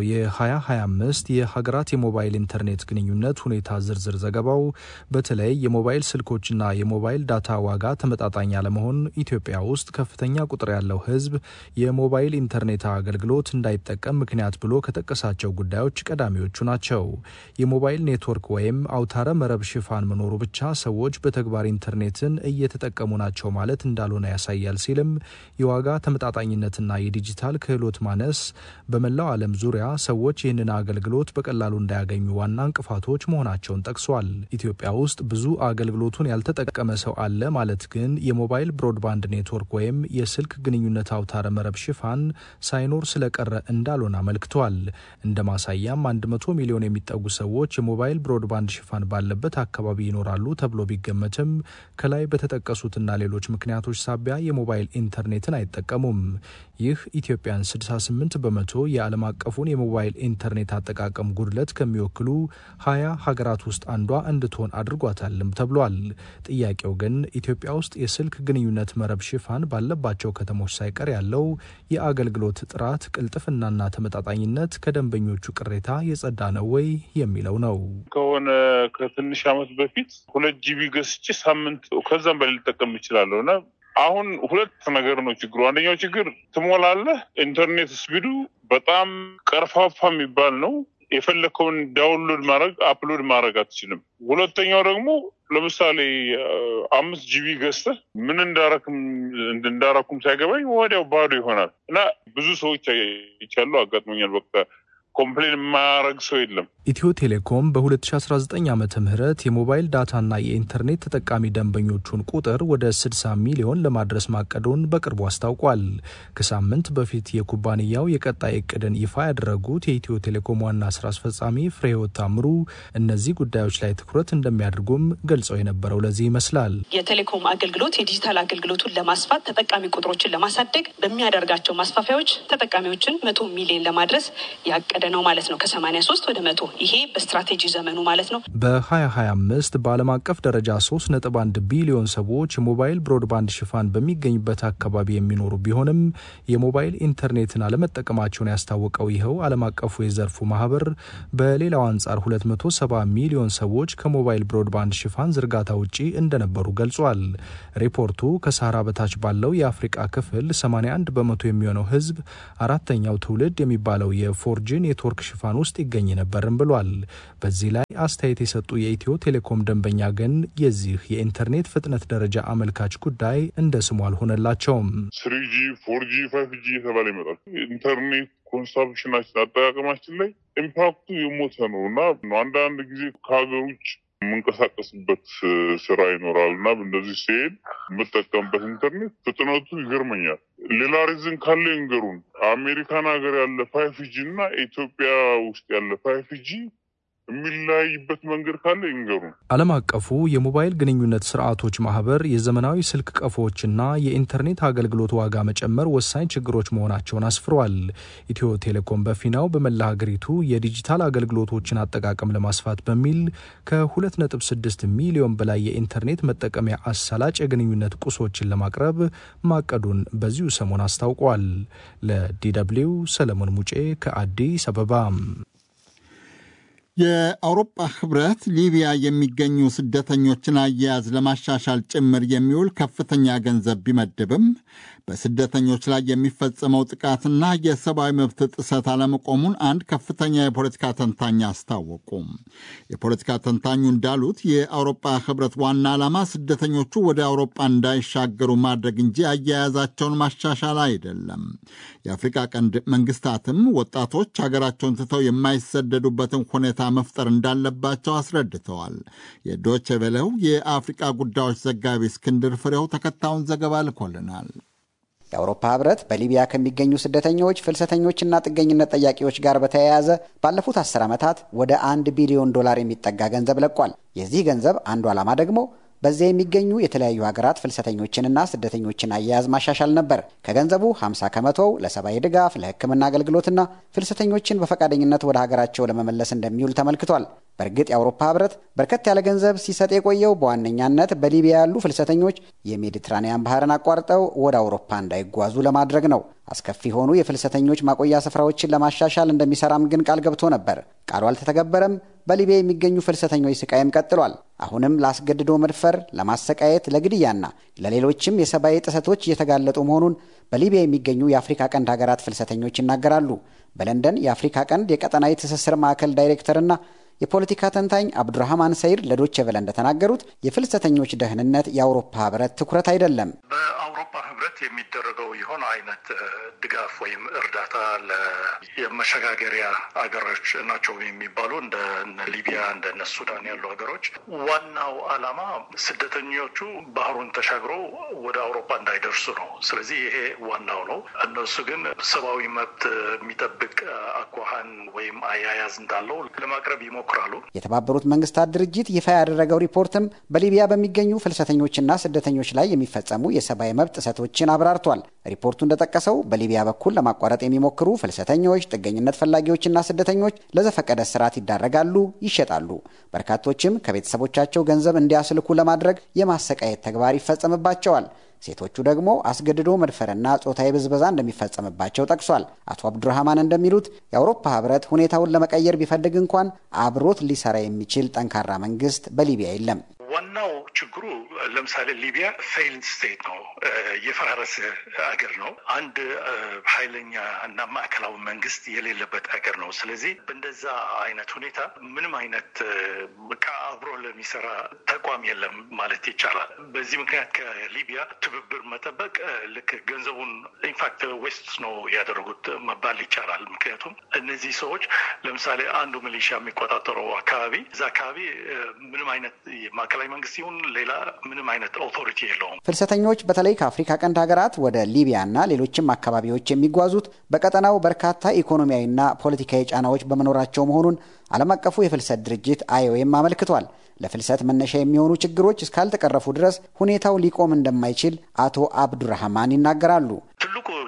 የ2025 የሀገራት የሞባይል ኢንተርኔት ግንኙነት ሁኔታ ዝርዝር ዘገባው በተለይ የሞባይል ስልኮችና የሞባይል ዳታ ዋጋ ተመጣጣኝ አለመሆን ኢትዮጵያ ውስጥ ከፍተኛ ቁጥር ያለው ሕዝብ የሞባይል ኢንተርኔት አገልግሎት እንዳይጠቀም ምክንያት ብሎ ከጠቀሳቸው ጉዳዮች ቀዳሚዎቹ ናቸው። የሞባይል ኔትወርክ ወይም አውታረ መረብ ሽፋን መኖሩ ብቻ ሰዎች በተግባር ኢንተርኔትን እየተጠቀሙ ናቸው ማለት እንዳልሆነ ያሳያል ሲልም የዋጋ ተመጣጣኝነትና የዲጂታል ክህሎት ማነስ በመላው ዓለም ዙሪያ ሰዎች ይህንን አገልግሎት በቀላሉ እንዳያገኙ ዋና እንቅፋቶች መሆናቸውን ጠቅሷል። ኢትዮጵያ ውስጥ ብዙ አገልግሎቱን ያልተጠቀመ ሰው አለ ማለት ግን የሞባይል ብሮድባንድ ኔትወርክ ወይም የስልክ ግንኙነት አውታረ መረብ ሽፋን ሳይኖር ስለቀረ እንዳልሆነ አመልክቷል። እንደ ማሳያም 100 ሚሊዮን የሚጠጉ ሰዎች የሞባይል ብሮድባንድ ሽፋን ባለበት አካባቢ ይኖራሉ ተብሎ ቢገመትም ከላይ በተጠቀሱትና ሌሎች ምክንያቶች ሳቢያ የሞባይል ኢንተርኔትን አይጠቀሙም። ይህ ኢትዮጵያን 68 በመቶ የዓለም አቀፉን የሞባይል ኢንተርኔት አጠቃቀም ጉድለት ከሚወክሉ ሀያ ሀገራት ውስጥ አንዷ እንድትሆን አድርጓታልም ተብሏል። ጥያቄው ግን ኢትዮጵያ ውስጥ የስልክ ግንኙነት መረብ ሽፋን ባለባቸው ከተሞች ሳይቀር ያለው የአገልግሎት ጥራት፣ ቅልጥፍናና ተመጣጣኝነት ከደንበኞቹ ቅሬታ የጸዳ ነው ወይ የሚለው ነው። ከሆነ ከትንሽ ዓመት በፊት ሁለት ጂቢ ገዝቼ ሳምንት ከዛም በላይ ልጠቀም እችላለሁ እና አሁን ሁለት ነገር ነው ችግሩ። አንደኛው ችግር ትሞላለህ፣ ኢንተርኔት ስፒዱ በጣም ቀርፋፋ የሚባል ነው። የፈለግከውን ዳውንሎድ ማድረግ አፕሎድ ማድረግ አትችልም። ሁለተኛው ደግሞ ለምሳሌ አምስት ጂቢ ገዝተህ ምን እንዳረክም እንዳረኩም ሳይገባኝ ወዲያው ባዶ ይሆናል እና ብዙ ሰዎች ይቻሉ አጋጥሞኛል። በቃ ኮምፕሌን የማያደርግ ሰው የለም። ኢትዮ ቴሌኮም በ2019 ዓ ም የሞባይል ዳታና የኢንተርኔት ተጠቃሚ ደንበኞቹን ቁጥር ወደ 60 ሚሊዮን ለማድረስ ማቀዱን በቅርቡ አስታውቋል። ከሳምንት በፊት የኩባንያው የቀጣይ እቅድን ይፋ ያደረጉት የኢትዮ ቴሌኮም ዋና ስራ አስፈጻሚ ፍሬህይወት ታምሩ እነዚህ ጉዳዮች ላይ ትኩረት እንደሚያደርጉም ገልጸው የነበረው ለዚህ ይመስላል። የቴሌኮም አገልግሎት የዲጂታል አገልግሎቱን ለማስፋት ተጠቃሚ ቁጥሮችን ለማሳደግ በሚያደርጋቸው ማስፋፊያዎች ተጠቃሚዎችን መቶ ሚሊዮን ለማድረስ ያቀደ እየወረደ ነው ማለት ነው። ከሰማኒያ ሶስት ወደ መቶ ይሄ በስትራቴጂ ዘመኑ ማለት ነው። በ2025 በዓለም አቀፍ ደረጃ 3.1 ቢሊዮን ሰዎች የሞባይል ብሮድባንድ ሽፋን በሚገኝበት አካባቢ የሚኖሩ ቢሆንም የሞባይል ኢንተርኔትን አለመጠቀማቸውን ያስታወቀው ይኸው ዓለም አቀፉ የዘርፉ ማህበር በሌላው አንጻር 270 ሚሊዮን ሰዎች ከሞባይል ብሮድባንድ ሽፋን ዝርጋታ ውጪ እንደነበሩ ገልጿል። ሪፖርቱ ከሳህራ በታች ባለው የአፍሪቃ ክፍል 81 በመቶ የሚሆነው ህዝብ አራተኛው ትውልድ የሚባለው የፎርጂ ኔትወርክ ሽፋን ውስጥ ይገኝ ነበርም ብሏል። በዚህ ላይ አስተያየት የሰጡ የኢትዮ ቴሌኮም ደንበኛ ግን የዚህ የኢንተርኔት ፍጥነት ደረጃ አመልካች ጉዳይ እንደ ስሙ አልሆነላቸውም። ስሪጂ ፎርጂ ፋይቭ ጂ የተባለ ይመጣል። ኢንተርኔት ኮንሳምፕሽናችን አጠቃቀማችን ላይ ኢምፓክቱ የሞተ ነው እና አንዳንድ ጊዜ ከሀገር ውጭ የምንቀሳቀስበት ስራ ይኖራል እና እንደዚህ ሲሄድ የምጠቀምበት ኢንተርኔት ፍጥነቱ ይገርመኛል። ሌላ ሪዝን ካለ ይንገሩን። አሜሪካን ሀገር ያለ ፋይፍ ጂ እና ኢትዮጵያ ውስጥ ያለ ፋይፍ ጂ የሚለያይበት መንገድ ካለ ይንገሩን። ዓለም አቀፉ የሞባይል ግንኙነት ስርዓቶች ማህበር የዘመናዊ ስልክ ቀፎዎችና የኢንተርኔት አገልግሎት ዋጋ መጨመር ወሳኝ ችግሮች መሆናቸውን አስፍሯል። ኢትዮ ቴሌኮም በፊናው በመላ ሀገሪቱ የዲጂታል አገልግሎቶችን አጠቃቀም ለማስፋት በሚል ከ2.6 ሚሊዮን በላይ የኢንተርኔት መጠቀሚያ አሳላጭ የግንኙነት ቁሶችን ለማቅረብ ማቀዱን በዚሁ ሰሞን አስታውቋል። ለዲደብሊው ሰለሞን ሙጬ ከአዲስ አበባ። የአውሮፓ ህብረት ሊቢያ የሚገኙ ስደተኞችን አያያዝ ለማሻሻል ጭምር የሚውል ከፍተኛ ገንዘብ ቢመድብም በስደተኞች ላይ የሚፈጸመው ጥቃትና የሰብአዊ መብት ጥሰት አለመቆሙን አንድ ከፍተኛ የፖለቲካ ተንታኝ አስታወቁ። የፖለቲካ ተንታኙ እንዳሉት የአውሮፓ ህብረት ዋና ዓላማ ስደተኞቹ ወደ አውሮፓ እንዳይሻገሩ ማድረግ እንጂ አያያዛቸውን ማሻሻል አይደለም። የአፍሪካ ቀንድ መንግስታትም ወጣቶች ሀገራቸውን ትተው የማይሰደዱበትን ሁኔታ መፍጠር እንዳለባቸው አስረድተዋል። የዶቼ ቬለው የአፍሪቃ ጉዳዮች ዘጋቢ እስክንድር ፍሬው ተከታዩን ዘገባ ልኮልናል። የአውሮፓ ህብረት በሊቢያ ከሚገኙ ስደተኞች ፍልሰተኞችና ጥገኝነት ጠያቂዎች ጋር በተያያዘ ባለፉት አስር ዓመታት ወደ አንድ ቢሊዮን ዶላር የሚጠጋ ገንዘብ ለቋል። የዚህ ገንዘብ አንዱ ዓላማ ደግሞ በዚያ የሚገኙ የተለያዩ ሀገራት ፍልሰተኞችንና ስደተኞችን አያያዝ ማሻሻል ነበር። ከገንዘቡ 50 ከመቶው ለሰብአዊ ድጋፍ፣ ለሕክምና አገልግሎትና ፍልሰተኞችን በፈቃደኝነት ወደ ሀገራቸው ለመመለስ እንደሚውል ተመልክቷል። በእርግጥ የአውሮፓ ህብረት በርከት ያለ ገንዘብ ሲሰጥ የቆየው በዋነኛነት በሊቢያ ያሉ ፍልሰተኞች የሜዲትራኒያን ባህርን አቋርጠው ወደ አውሮፓ እንዳይጓዙ ለማድረግ ነው። አስከፊ የሆኑ የፍልሰተኞች ማቆያ ስፍራዎችን ለማሻሻል እንደሚሰራም ግን ቃል ገብቶ ነበር። ቃሉ አልተተገበረም። በሊቢያ የሚገኙ ፍልሰተኞች ስቃይም ቀጥሏል። አሁንም ለአስገድዶ መድፈር፣ ለማሰቃየት፣ ለግድያና ለሌሎችም የሰብአዊ ጥሰቶች እየተጋለጡ መሆኑን በሊቢያ የሚገኙ የአፍሪካ ቀንድ ሀገራት ፍልሰተኞች ይናገራሉ። በለንደን የአፍሪካ ቀንድ የቀጠናዊ ትስስር ማዕከል ዳይሬክተርና የፖለቲካ ተንታኝ አብዱራህማን ሰይድ ለዶቼ ቬለ እንደተናገሩት የፍልሰተኞች ደህንነት የአውሮፓ ህብረት ትኩረት አይደለም። በአውሮፓ ህብረት የሚደረገው የሆነ አይነት ድጋፍ ወይም እርዳታ የመሸጋገሪያ ሀገሮች ናቸው የሚባሉ እንደ ሊቢያ እንደነ ሱዳን ያሉ ሀገሮች ዋናው ዓላማ ስደተኞቹ ባህሩን ተሻግረው ወደ አውሮፓ እንዳይደርሱ ነው። ስለዚህ ይሄ ዋናው ነው። እነሱ ግን ሰብአዊ መብት የሚጠብቅ አኳኋን ወይም አያያዝ እንዳለው ለማቅረብ ይሞክራሉ። የተባበሩት መንግስታት ድርጅት ይፋ ያደረገው ሪፖርትም በሊቢያ በሚገኙ ፍልሰተኞችና ስደተኞች ላይ የሚፈጸሙ የሰብአዊ መብት ጥሰቶችን አብራርቷል። ሪፖርቱ እንደጠቀሰው በሊቢያ በኩል ለማቋረጥ የሚሞክሩ ፍልሰተኞች፣ ጥገኝነት ፈላጊዎችና ስደተኞች ለዘፈቀደ ስርዓት ይዳረጋሉ፣ ይሸጣሉ። በርካቶችም ከቤተሰቦቻቸው ገንዘብ እንዲያስልኩ ለማድረግ የማሰቃየት ተግባር ይፈጸምባቸዋል። ሴቶቹ ደግሞ አስገድዶ መድፈርና ጾታዊ ብዝበዛ እንደሚፈጸምባቸው ጠቅሷል። አቶ አብዱራህማን እንደሚሉት የአውሮፓ ህብረት ሁኔታውን ለመቀየር ቢፈልግ እንኳን አብሮት ሊሰራ የሚችል ጠንካራ መንግስት በሊቢያ የለም። ዋናው ችግሩ ለምሳሌ ሊቢያ ፌይልድ ስቴት ነው፣ የፈራረሰ አገር ነው። አንድ ኃይለኛ እና ማዕከላዊ መንግስት የሌለበት አገር ነው። ስለዚህ በእንደዛ አይነት ሁኔታ ምንም አይነት ከአብሮ ለሚሰራ ተቋም የለም ማለት ይቻላል። በዚህ ምክንያት ከሊቢያ ትብብር መጠበቅ ልክ ገንዘቡን ኢንፋክት ዌስት ነው ያደረጉት መባል ይቻላል። ምክንያቱም እነዚህ ሰዎች ለምሳሌ አንዱ ሚሊሻ የሚቆጣጠረው አካባቢ እዛ አካባቢ ምንም አይነት ማዕከላዊ መንግስት ይሁን ሌላ ምንም አይነት ኦቶሪቲ የለውም። ፍልሰተኞች በተለይ ከአፍሪካ ቀንድ ሀገራት ወደ ሊቢያና ሌሎችም አካባቢዎች የሚጓዙት በቀጠናው በርካታ ኢኮኖሚያዊና ፖለቲካዊ ጫናዎች በመኖራቸው መሆኑን ዓለም አቀፉ የፍልሰት ድርጅት አይኦኤም አመልክቷል። ለፍልሰት መነሻ የሚሆኑ ችግሮች እስካልተቀረፉ ድረስ ሁኔታው ሊቆም እንደማይችል አቶ አብዱራህማን ይናገራሉ። ትልቁ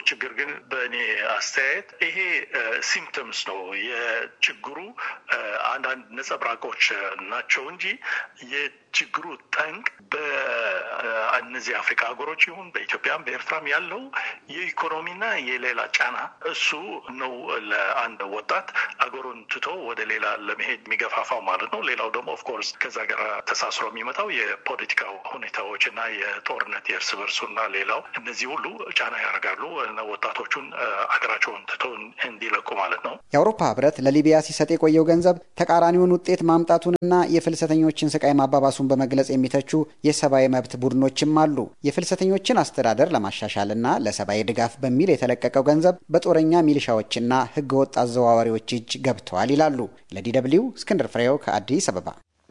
ችግር ግን በእኔ አስተያየት ይሄ ሲምፕተምስ ነው የችግሩ አንዳንድ ነጸብራቆች ናቸው እንጂ የችግሩ ጠንቅ በእነዚህ አፍሪካ ሀገሮች ይሁን በኢትዮጵያም በኤርትራም ያለው የኢኮኖሚና የሌላ ጫና እሱ ነው ለአንድ ወጣት አገሩን ትቶ ወደ ሌላ ለመሄድ የሚገፋፋው ማለት ነው። ሌላው ደግሞ ኦፍኮርስ ከዛ ጋር ተሳስሮ የሚመጣው የፖለቲካው ሁኔታዎች እና የጦርነት የእርስ በርሱና ሌላው እነዚህ ሁሉ ጫና ያደርጋሉ ወጣቶቹን አገራቸውን ትቶ እንዲለቁ ማለት ነው። የአውሮፓ ህብረት ለሊቢያ ሲሰጥ የቆየው ገንዘብ ተቃራኒውን ውጤት ማምጣቱንና የፍልሰተኞችን ስቃይ ማባባሱን በመግለጽ የሚተቹ የሰብአዊ መብት ቡድኖችም አሉ። የፍልሰተኞችን አስተዳደር ለማሻሻልና ለሰብአዊ ድጋፍ በሚል የተለቀቀው ገንዘብ በጦረኛ ሚሊሻዎችና ህገወጥ አዘዋዋሪዎች እጅ ገብተዋል ይላሉ። ለዲ ደብልዩ እስክንድር ፍሬው ከአዲስ አበባ።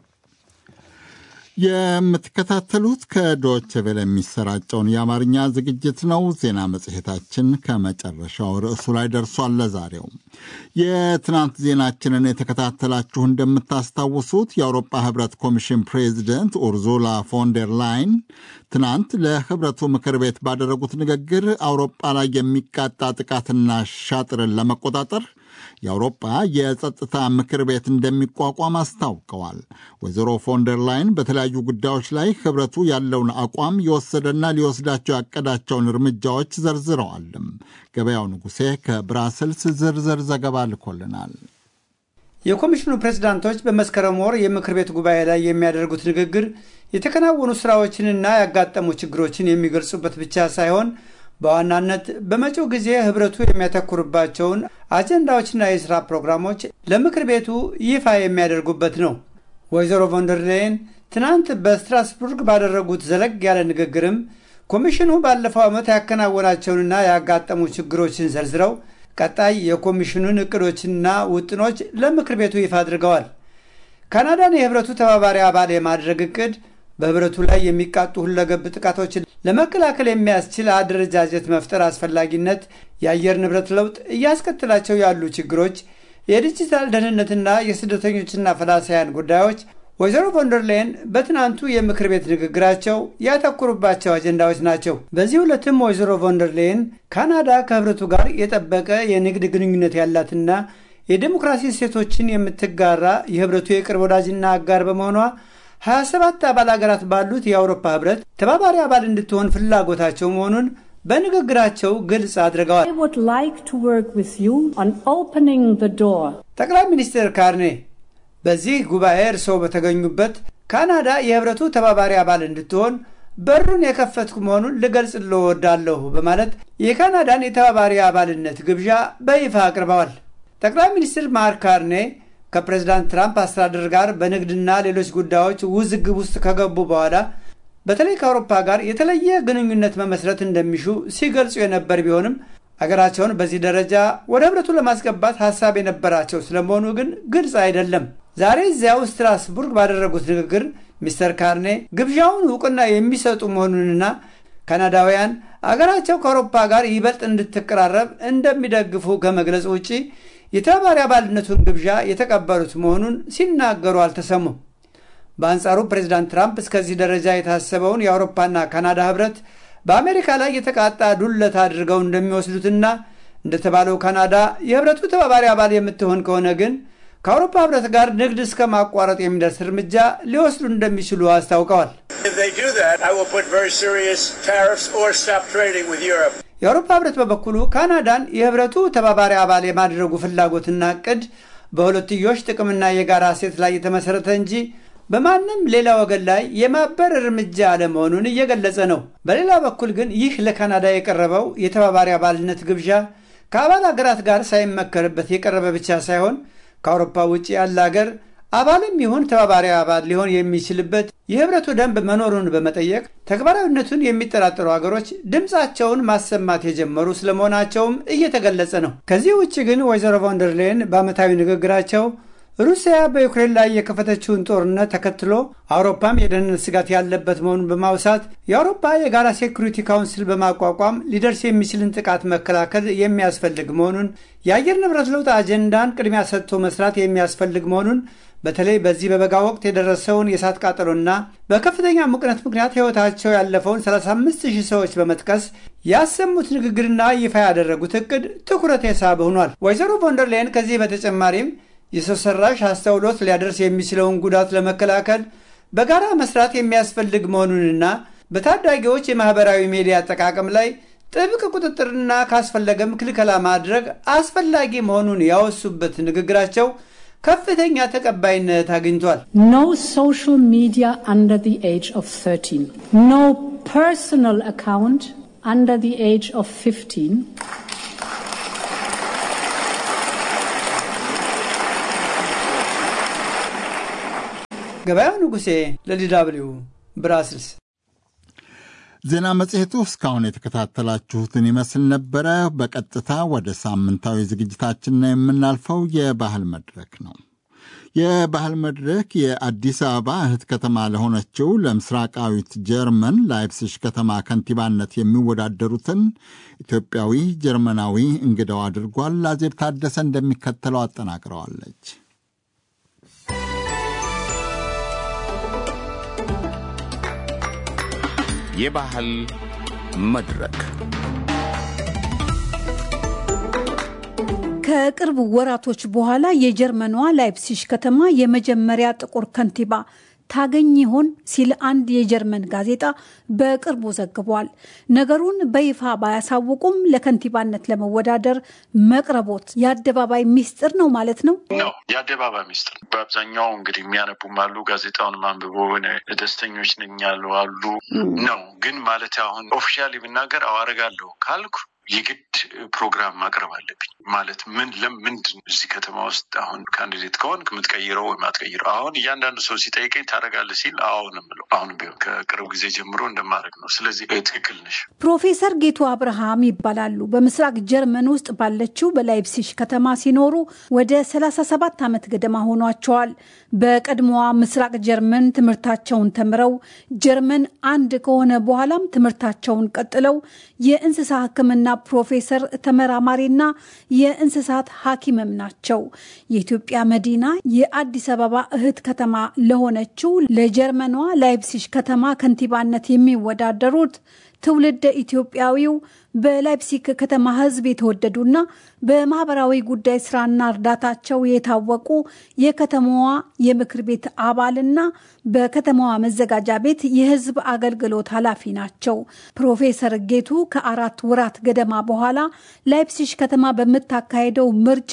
የምትከታተሉት ከዶች ቬለ የሚሰራጨውን የአማርኛ ዝግጅት ነው። ዜና መጽሔታችን ከመጨረሻው ርዕሱ ላይ ደርሷል። ለዛሬው የትናንት ዜናችንን የተከታተላችሁ እንደምታስታውሱት የአውሮፓ ህብረት ኮሚሽን ፕሬዚደንት ኡርዙላ ፎንደር ላይን ትናንት ለህብረቱ ምክር ቤት ባደረጉት ንግግር አውሮፓ ላይ የሚቃጣ ጥቃትና ሻጥርን ለመቆጣጠር የአውሮፓ የጸጥታ ምክር ቤት እንደሚቋቋም አስታውቀዋል። ወይዘሮ ፎንደር ላይን በተለያዩ ጉዳዮች ላይ ህብረቱ ያለውን አቋም የወሰደና ሊወስዳቸው ያቀዳቸውን እርምጃዎች ዘርዝረዋልም። ገበያው ንጉሴ ከብራስልስ ዝርዝር ዘገባ ልኮልናል። የኮሚሽኑ ፕሬዝዳንቶች በመስከረም ወር የምክር ቤት ጉባኤ ላይ የሚያደርጉት ንግግር የተከናወኑ ስራዎችንና ያጋጠሙ ችግሮችን የሚገልጹበት ብቻ ሳይሆን በዋናነት በመጪው ጊዜ ህብረቱ የሚያተኩርባቸውን አጀንዳዎችና የሥራ ፕሮግራሞች ለምክር ቤቱ ይፋ የሚያደርጉበት ነው። ወይዘሮ ቮንደርሌን ትናንት በስትራስቡርግ ባደረጉት ዘለግ ያለ ንግግርም ኮሚሽኑ ባለፈው ዓመት ያከናወናቸውንና ያጋጠሙ ችግሮችን ዘርዝረው ቀጣይ የኮሚሽኑን እቅዶችና ውጥኖች ለምክር ቤቱ ይፋ አድርገዋል። ካናዳን የህብረቱ ተባባሪ አባል የማድረግ እቅድ በህብረቱ ላይ የሚቃጡ ሁለገብ ጥቃቶችን ለመከላከል የሚያስችል አደረጃጀት መፍጠር አስፈላጊነት፣ የአየር ንብረት ለውጥ እያስከትላቸው ያሉ ችግሮች፣ የዲጂታል ደህንነትና የስደተኞችና ፈላሳያን ጉዳዮች ወይዘሮ ቮንደርላይን በትናንቱ የምክር ቤት ንግግራቸው ያተኩሩባቸው አጀንዳዎች ናቸው። በዚህ ዕለትም ወይዘሮ ቮንደርላይን ካናዳ ከህብረቱ ጋር የጠበቀ የንግድ ግንኙነት ያላትና የዴሞክራሲ እሴቶችን የምትጋራ የህብረቱ የቅርብ ወዳጅና አጋር በመሆኗ 27 አባል ሀገራት ባሉት የአውሮፓ ህብረት ተባባሪ አባል እንድትሆን ፍላጎታቸው መሆኑን በንግግራቸው ግልጽ አድርገዋል። ጠቅላይ ሚኒስትር ካርኔ በዚህ ጉባኤ እርስዎ በተገኙበት ካናዳ የህብረቱ ተባባሪ አባል እንድትሆን በሩን የከፈትኩ መሆኑን ልገልጽልዎ እወዳለሁ በማለት የካናዳን የተባባሪ አባልነት ግብዣ በይፋ አቅርበዋል። ጠቅላይ ሚኒስትር ማርክ ካርኔ ከፕሬዝዳንት ትራምፕ አስተዳደር ጋር በንግድና ሌሎች ጉዳዮች ውዝግብ ውስጥ ከገቡ በኋላ በተለይ ከአውሮፓ ጋር የተለየ ግንኙነት መመስረት እንደሚሹ ሲገልጹ የነበር ቢሆንም አገራቸውን በዚህ ደረጃ ወደ ህብረቱ ለማስገባት ሀሳብ የነበራቸው ስለመሆኑ ግን ግልጽ አይደለም። ዛሬ እዚያው ስትራስቡርግ ባደረጉት ንግግር ሚስተር ካርኔ ግብዣውን እውቅና የሚሰጡ መሆኑንና ካናዳውያን አገራቸው ከአውሮፓ ጋር ይበልጥ እንድትቀራረብ እንደሚደግፉ ከመግለጽ ውጪ የተባባሪ አባልነቱን ግብዣ የተቀበሉት መሆኑን ሲናገሩ አልተሰሙም። በአንጻሩ ፕሬዚዳንት ትራምፕ እስከዚህ ደረጃ የታሰበውን የአውሮፓና ካናዳ ህብረት በአሜሪካ ላይ የተቃጣ ዱለት አድርገው እንደሚወስዱትና እንደተባለው ካናዳ የህብረቱ ተባባሪ አባል የምትሆን ከሆነ ግን ከአውሮፓ ህብረት ጋር ንግድ እስከ ማቋረጥ የሚደርስ እርምጃ ሊወስዱ እንደሚችሉ አስታውቀዋል። የአውሮፓ ህብረት በበኩሉ ካናዳን የህብረቱ ተባባሪ አባል የማድረጉ ፍላጎትና እቅድ በሁለትዮሽ ጥቅምና የጋራ እሴት ላይ የተመሰረተ እንጂ በማንም ሌላ ወገን ላይ የማበር እርምጃ አለመሆኑን እየገለጸ ነው። በሌላ በኩል ግን ይህ ለካናዳ የቀረበው የተባባሪ አባልነት ግብዣ ከአባል ሀገራት ጋር ሳይመከርበት የቀረበ ብቻ ሳይሆን ከአውሮፓ ውጭ ያለ ሀገር አባልም ይሁን ተባባሪ አባል ሊሆን የሚችልበት የህብረቱ ደንብ መኖሩን በመጠየቅ ተግባራዊነቱን የሚጠራጠሩ ሀገሮች ድምፃቸውን ማሰማት የጀመሩ ስለመሆናቸውም እየተገለጸ ነው። ከዚህ ውጭ ግን ወይዘሮ ቮንደርሌን በዓመታዊ ንግግራቸው ሩሲያ በዩክሬን ላይ የከፈተችውን ጦርነት ተከትሎ አውሮፓም የደህንነት ስጋት ያለበት መሆኑን በማውሳት የአውሮፓ የጋራ ሴኩሪቲ ካውንስል በማቋቋም ሊደርስ የሚችልን ጥቃት መከላከል የሚያስፈልግ መሆኑን፣ የአየር ንብረት ለውጥ አጀንዳን ቅድሚያ ሰጥቶ መስራት የሚያስፈልግ መሆኑን በተለይ በዚህ በበጋ ወቅት የደረሰውን የእሳት ቃጠሎና በከፍተኛ ሙቅነት ምክንያት ሕይወታቸው ያለፈውን 35 ሺህ ሰዎች በመጥቀስ ያሰሙት ንግግርና ይፋ ያደረጉት እቅድ ትኩረት የሳበ ሆኗል። ወይዘሮ ቮንደርላይን ከዚህ በተጨማሪም የሰው ሰራሽ አስተውሎት ሊያደርስ የሚችለውን ጉዳት ለመከላከል በጋራ መስራት የሚያስፈልግ መሆኑንና በታዳጊዎች የማህበራዊ ሚዲያ አጠቃቀም ላይ ጥብቅ ቁጥጥርና ካስፈለገም ክልከላ ማድረግ አስፈላጊ መሆኑን ያወሱበት ንግግራቸው ከፍተኛ ተቀባይነት አግኝቷል። No social media under the age of 13. No personal account under the age of 15. ገበያው ንጉሴ ለዲ ደብልዩ ብራስልስ። ዜና መጽሔቱ እስካሁን የተከታተላችሁትን ይመስል ነበረ። በቀጥታ ወደ ሳምንታዊ ዝግጅታችን ነው የምናልፈው። የባህል መድረክ ነው። የባህል መድረክ የአዲስ አበባ እህት ከተማ ለሆነችው ለምስራቃዊት ጀርመን ላይፕሲሽ ከተማ ከንቲባነት የሚወዳደሩትን ኢትዮጵያዊ ጀርመናዊ እንግዳው አድርጓል። አዜብ ታደሰ እንደሚከተለው አጠናቅረዋለች። የባህል መድረክ ከቅርብ ወራቶች በኋላ የጀርመኗ ላይፕሲሽ ከተማ የመጀመሪያ ጥቁር ከንቲባ ታገኝ ይሆን ሲል አንድ የጀርመን ጋዜጣ በቅርቡ ዘግቧል። ነገሩን በይፋ ባያሳውቁም ለከንቲባነት ለመወዳደር መቅረቦት የአደባባይ ሚስጥር ነው ማለት ነው ነው የአደባባይ ሚስጥር። በአብዛኛው እንግዲህ የሚያነቡም አሉ፣ ጋዜጣውን አንብቦ ደስተኞች ነኝ ያሉ አሉ ነው። ግን ማለት አሁን ኦፊሻሊ ብናገር አዋረጋለሁ ካልኩ የግድ ፕሮግራም ማቅረብ አለብኝ። ማለት ምን ለምንድን እዚህ ከተማ ውስጥ አሁን ካንዲዴት ከሆንክ የምትቀይረው ወይም አትቀይረው። አሁን እያንዳንዱ ሰው ሲጠይቀኝ ታደርጋለህ ሲል አሁን የምለው አሁን ቢሆን ከቅርብ ጊዜ ጀምሮ እንደማድረግ ነው። ስለዚህ ትክክል ነሽ። ፕሮፌሰር ጌቱ አብርሃም ይባላሉ። በምስራቅ ጀርመን ውስጥ ባለችው በላይፕሲሽ ከተማ ሲኖሩ ወደ 37 ዓመት ገደማ ሆኗቸዋል። በቀድሞዋ ምስራቅ ጀርመን ትምህርታቸውን ተምረው ጀርመን አንድ ከሆነ በኋላም ትምህርታቸውን ቀጥለው የእንስሳ ሕክምና ፕሮፌሰር ተመራማሪና የእንስሳት ሐኪምም ናቸው። የኢትዮጵያ መዲና የአዲስ አበባ እህት ከተማ ለሆነችው ለጀርመኗ ላይፕሲሽ ከተማ ከንቲባነት የሚወዳደሩት ትውልደ ኢትዮጵያዊው በላይፕሲክ ከተማ ሕዝብ የተወደዱና በማህበራዊ ጉዳይ ስራና እርዳታቸው የታወቁ የከተማዋ የምክር ቤት አባልና በከተማዋ መዘጋጃ ቤት የሕዝብ አገልግሎት ኃላፊ ናቸው። ፕሮፌሰር ጌቱ ከአራት ወራት ገደማ በኋላ ላይፕሲሽ ከተማ በምታካሄደው ምርጫ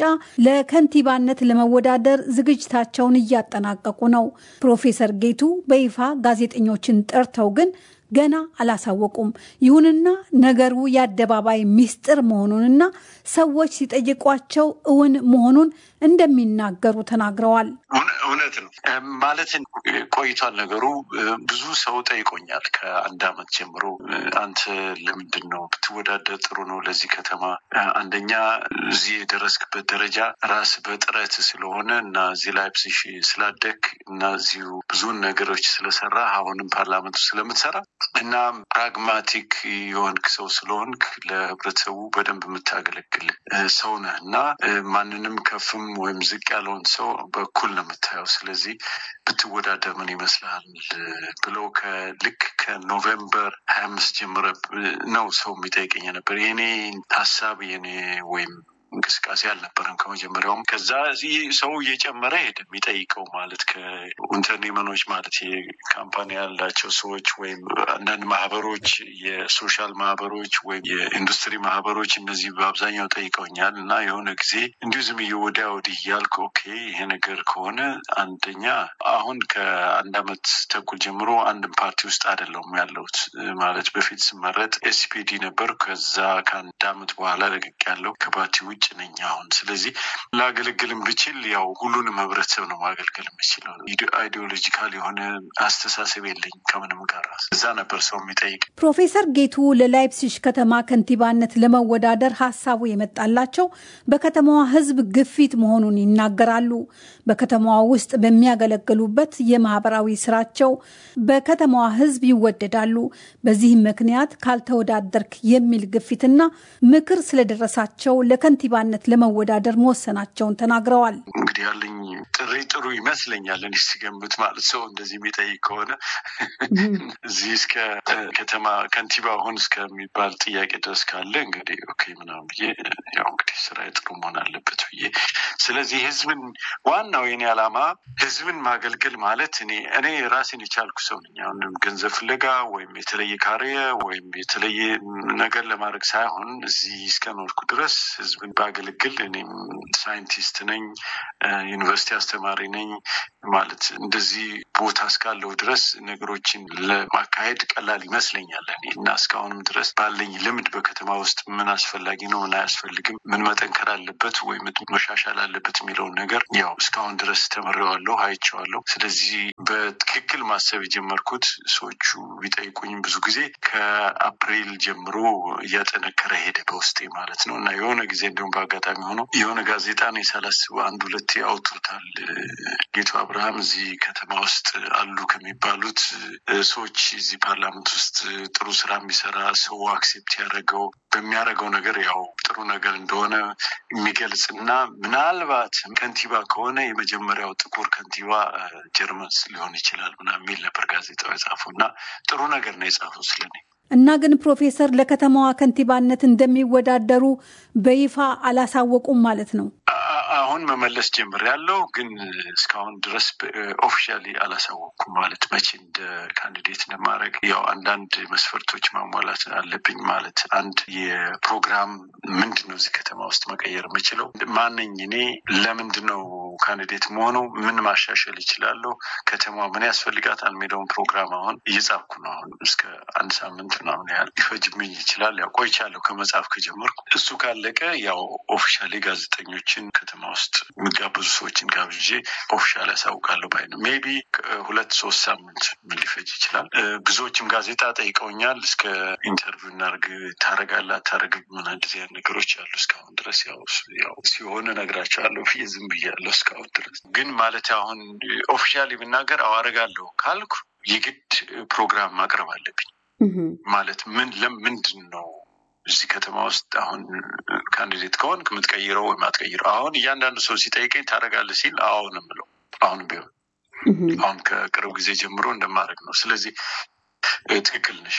ለከንቲባነት ለመወዳደር ዝግጅታቸውን እያጠናቀቁ ነው። ፕሮፌሰር ጌቱ በይፋ ጋዜጠኞችን ጠርተው ግን ገና አላሳወቁም። ይሁንና ነገሩ የአደባባይ ሚስጥር መሆኑንና ሰዎች ሲጠይቋቸው እውን መሆኑን እንደሚናገሩ ተናግረዋል። እውነት ነው ማለት ቆይቷል ነገሩ። ብዙ ሰው ጠይቆኛል ከአንድ አመት ጀምሮ አንተ ለምንድን ነው ብትወዳደር ጥሩ ነው ለዚህ ከተማ አንደኛ እዚህ የደረስክበት ደረጃ ራስ በጥረት ስለሆነ እና እዚህ ላይፕሲሽ ስላደግ እና እዚሁ ብዙን ነገሮች ስለሰራ አሁንም ፓርላመንቱ ስለምትሰራ እና ፕራግማቲክ የሆንክ ሰው ስለሆንክ ለህብረተሰቡ በደንብ የምታገለግል ሰው ነህ እና ማንንም ከፍም ወይም ዝቅ ያለውን ሰው በኩል ነው የምታየው። ስለዚህ ብትወዳደር ምን ይመስልሃል ብለው ከልክ ከኖቬምበር ሀያ አምስት ጀምረ ነው ሰው የሚጠይቀኝ ነበር። የኔ ሀሳብ የኔ ወይም እንቅስቃሴ አልነበረም ከመጀመሪያውም። ከዛ ሰው እየጨመረ ሄደ የሚጠይቀው ማለት ከኢንተርኔመኖች ማለት የካምፓኒ ያላቸው ሰዎች ወይም አንዳንድ ማህበሮች፣ የሶሻል ማህበሮች ወይም የኢንዱስትሪ ማህበሮች እነዚህ በአብዛኛው ጠይቀውኛል እና የሆነ ጊዜ እንዲሁ ዝም ወዲያ ወዲህ እያልኩ ኦኬ ይሄ ነገር ከሆነ አንደኛ አሁን ከአንድ አመት ተኩል ጀምሮ አንድም ፓርቲ ውስጥ አይደለሁም ያለሁት ማለት በፊት ስመረጥ ኤስፒዲ ነበር። ከዛ ከአንድ አመት በኋላ ለቅቅ ያለው ከፓርቲ ውጭ ምንጭ ነኝ አሁን። ስለዚህ ላገለግልም ብችል ያው ሁሉንም ህብረተሰብ ነው ማገልገል የምችለው። አይዲዮሎጂካል የሆነ አስተሳሰብ የለኝ ከምንም ጋር። እዛ ነበር ሰው የሚጠይቅ። ፕሮፌሰር ጌቱ ለላይፕሲሽ ከተማ ከንቲባነት ለመወዳደር ሀሳቡ የመጣላቸው በከተማዋ ህዝብ ግፊት መሆኑን ይናገራሉ። በከተማዋ ውስጥ በሚያገለግሉበት የማህበራዊ ስራቸው በከተማዋ ህዝብ ይወደዳሉ። በዚህም ምክንያት ካልተወዳደርክ የሚል ግፊትና ምክር ስለደረሳቸው ለከንቲባነት ለመወዳደር መወሰናቸውን ተናግረዋል። እንግዲህ ያለኝ ጥሪ ጥሩ ይመስለኛል። እኔ ስገምት ማለት ሰው እንደዚህ የሚጠይቅ ከሆነ እዚህ እስከ ከተማ ከንቲባ ሁን እስከሚባል ጥያቄ ድረስ ካለ እንግዲህ ኦኬ ምናምን ብዬ ያው እንግዲህ ስራ ጥሩ መሆን አለበት ብዬ ስለዚህ ህዝብን ዋናው የኔ ዓላማ ህዝብን ማገልገል ማለት እኔ እኔ ራሴን የቻልኩ ሰው ነኝ። አሁንም ገንዘብ ፍለጋ ወይም የተለየ ካሪየ ወይም የተለየ ነገር ለማድረግ ሳይሆን እዚህ እስከኖርኩ ድረስ ህዝብን ባገለግል እኔም ሳይንቲስት ነኝ፣ ዩኒቨርሲቲ አስተማሪ ነኝ ማለት እንደዚህ ቦታ እስካለው ድረስ ነገሮችን ለማካሄድ ቀላል ይመስለኛል እኔ እና እስካሁንም ድረስ ባለኝ ልምድ በከተማ ውስጥ ምን አስፈላጊ ነው፣ ምን አያስፈልግም፣ ምን መጠንከር አለበት ወይም መሻሻል አለበት የሚለውን ነገር ያው እስካሁን ድረስ ተምሬዋለሁ፣ አይቼዋለሁ። ስለዚህ በትክክል ማሰብ የጀመርኩት ሰዎቹ ቢጠይቁኝም ብዙ ጊዜ ከአፕሪል ጀምሮ እያጠነከረ ሄደ በውስጤ ማለት ነው እና የሆነ ጊዜ እንዲሁም በአጋጣሚ ሆኖ የሆነ ጋዜጣ ነው ሳላስበው አንድ ሁለቴ አውጥቶታል። ጌቱ አብርሃም እዚህ ከተማ ውስጥ አሉ ከሚባሉት ሰዎች እዚህ ፓርላመንት ውስጥ ጥሩ ስራ የሚሰራ ሰው አክሴፕት ያደረገው በሚያደርገው ነገር ያው ጥሩ ነገር እንደሆነ የሚገልጽ እና ምናልባት ከንቲባ ከሆነ የመጀመሪያው ጥቁር ከንቲባ ጀርመን ሊሆን ይችላል ምናምን የሚል ነበር ጋዜጣው የጻፈው እና ጥሩ ነገር ነው የጻፈው ስለኔ። እና ግን ፕሮፌሰር ለከተማዋ ከንቲባነት እንደሚወዳደሩ በይፋ አላሳወቁም ማለት ነው? አሁን መመለስ ጀምር ያለው ግን እስካሁን ድረስ ኦፊሻሊ አላሳወቅኩም። ማለት መቼ እንደ ካንዲዴት እንደማድረግ ያው አንዳንድ መስፈርቶች ማሟላት አለብኝ። ማለት አንድ የፕሮግራም ምንድን ነው እዚህ ከተማ ውስጥ መቀየር የምችለው ማነኝ እኔ፣ ለምንድን ነው ካንዲዴት መሆነው፣ ምን ማሻሸል ይችላለሁ፣ ከተማ ምን ያስፈልጋታል የሚለውን ፕሮግራም አሁን እየጻፍኩ ነው። አሁን እስከ አንድ ሳምንት ምናምን ያህል ሊፈጅብኝ ይችላል። ያው ቆይቻለሁ ከመጽሐፍ ከጀመርኩ። እሱ ካለቀ ያው ኦፊሻሊ ጋዜጠኞችን ከተማ ውስጥ የሚጋበዙ ሰዎችን ጋብዤ ኦፊሻል ያሳውቃለሁ ባይ ነው። ሜይ ቢ ሁለት ሶስት ሳምንት ምን ሊፈጅ ይችላል። ብዙዎችም ጋዜጣ ጠይቀውኛል። እስከ ኢንተርቪው እናርግ ታረጋለህ አታረግም ምን እንደዚህ አይነት ነገሮች አሉ። እስካሁን ድረስ ያው ያው ሲሆን እነግራቸዋለሁ ብዬ ዝም ብያለሁ እስካሁን ድረስ ግን ማለት አሁን ኦፊሻሊ ብናገር አዋረጋለሁ ካልኩ የግድ ፕሮግራም ማቅረብ አለብኝ። ማለት ምን ለምንድን ነው እዚህ ከተማ ውስጥ አሁን ካንዲዴት ከሆንክ የምትቀይረው ወይም አትቀይረው? አሁን እያንዳንዱ ሰው ሲጠይቀኝ ታደርጋለህ ሲል አዎ ነው የምለው። አሁን ቢሆን አሁን ከቅርብ ጊዜ ጀምሮ እንደማድረግ ነው። ስለዚህ ትክክል ነሽ።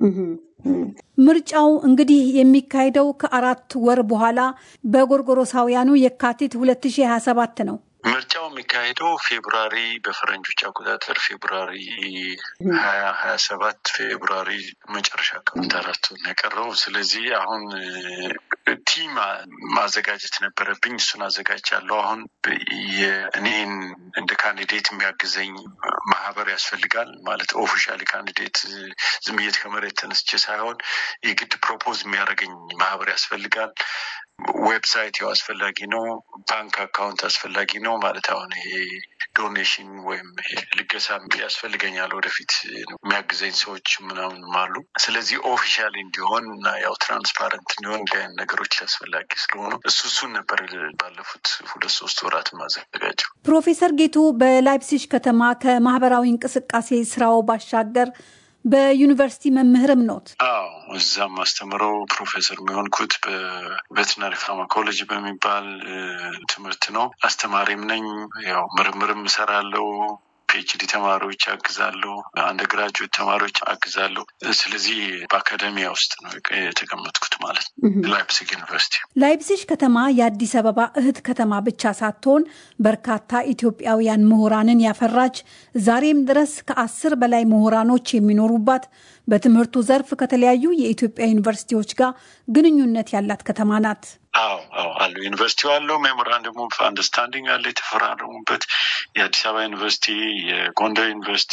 ምርጫው እንግዲህ የሚካሄደው ከአራት ወር በኋላ በጎርጎሮሳውያኑ የካቲት 2027 ነው። ምርጫው የሚካሄደው ፌብሩዋሪ በፈረንጆች አቆጣጠር ፌብሩዋሪ ሀያ ሀያ ሰባት ፌብሩዋሪ መጨረሻ አካባቢ አራት ነው የቀረው። ስለዚህ አሁን ቲም ማዘጋጀት ነበረብኝ። እሱን አዘጋጅቻለሁ። አሁን እኔን እንደ ካንዲዴት የሚያግዘኝ ማህበር ያስፈልጋል። ማለት ኦፊሻሊ ካንዲዴት ዝም ብዬ ከመሬት ተነስቼ ሳይሆን የግድ ፕሮፖዝ የሚያደርገኝ ማህበር ያስፈልጋል። ዌብሳይት ያው አስፈላጊ ነው። ባንክ አካውንት አስፈላጊ ነው። ማለት አሁን ይሄ ዶኔሽን ወይም ልገሳ ያስፈልገኛል። ወደፊት የሚያግዘኝ ሰዎች ምናምን አሉ። ስለዚህ ኦፊሻሊ እንዲሆን እና ያው ትራንስፓረንት እንዲሆን እንዲህ አይነት ነገሮች አስፈላጊ ስለሆኑ እሱ እሱን ነበር ባለፉት ሁለት ሶስት ወራት ማዘጋጀው። ፕሮፌሰር ጌቱ በላይፕሲሽ ከተማ ከማህበራዊ እንቅስቃሴ ስራው ባሻገር በዩኒቨርሲቲ መምህርም ኖት? አዎ እዛም አስተምረው ፕሮፌሰር የሚሆንኩት በቬትናሪ ፋርማኮሎጂ በሚባል ትምህርት ነው። አስተማሪም ነኝ። ያው ምርምርም እሰራለሁ። ፒኤችዲ ተማሪዎች አግዛለሁ። አንደ ግራጁዌት ተማሪዎች አግዛለሁ። ስለዚህ በአካደሚያ ውስጥ ነው የተቀመጥኩት ማለት ነው። ላይፕሲግ ዩኒቨርሲቲ። ላይፕሲሽ ከተማ የአዲስ አበባ እህት ከተማ ብቻ ሳትሆን በርካታ ኢትዮጵያውያን ምሁራንን ያፈራች ዛሬም ድረስ ከአስር በላይ ምሁራኖች የሚኖሩባት በትምህርቱ ዘርፍ ከተለያዩ የኢትዮጵያ ዩኒቨርሲቲዎች ጋር ግንኙነት ያላት ከተማ ናት። አዎ አዎ አሉ ዩኒቨርሲቲው አለው ሜሞራንደም ኦፍ አንደርስታንዲንግ አለ የተፈራረሙበት የአዲስ አበባ ዩኒቨርሲቲ የጎንደር ዩኒቨርሲቲ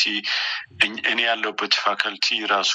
እኔ ያለሁበት ፋካልቲ ራሱ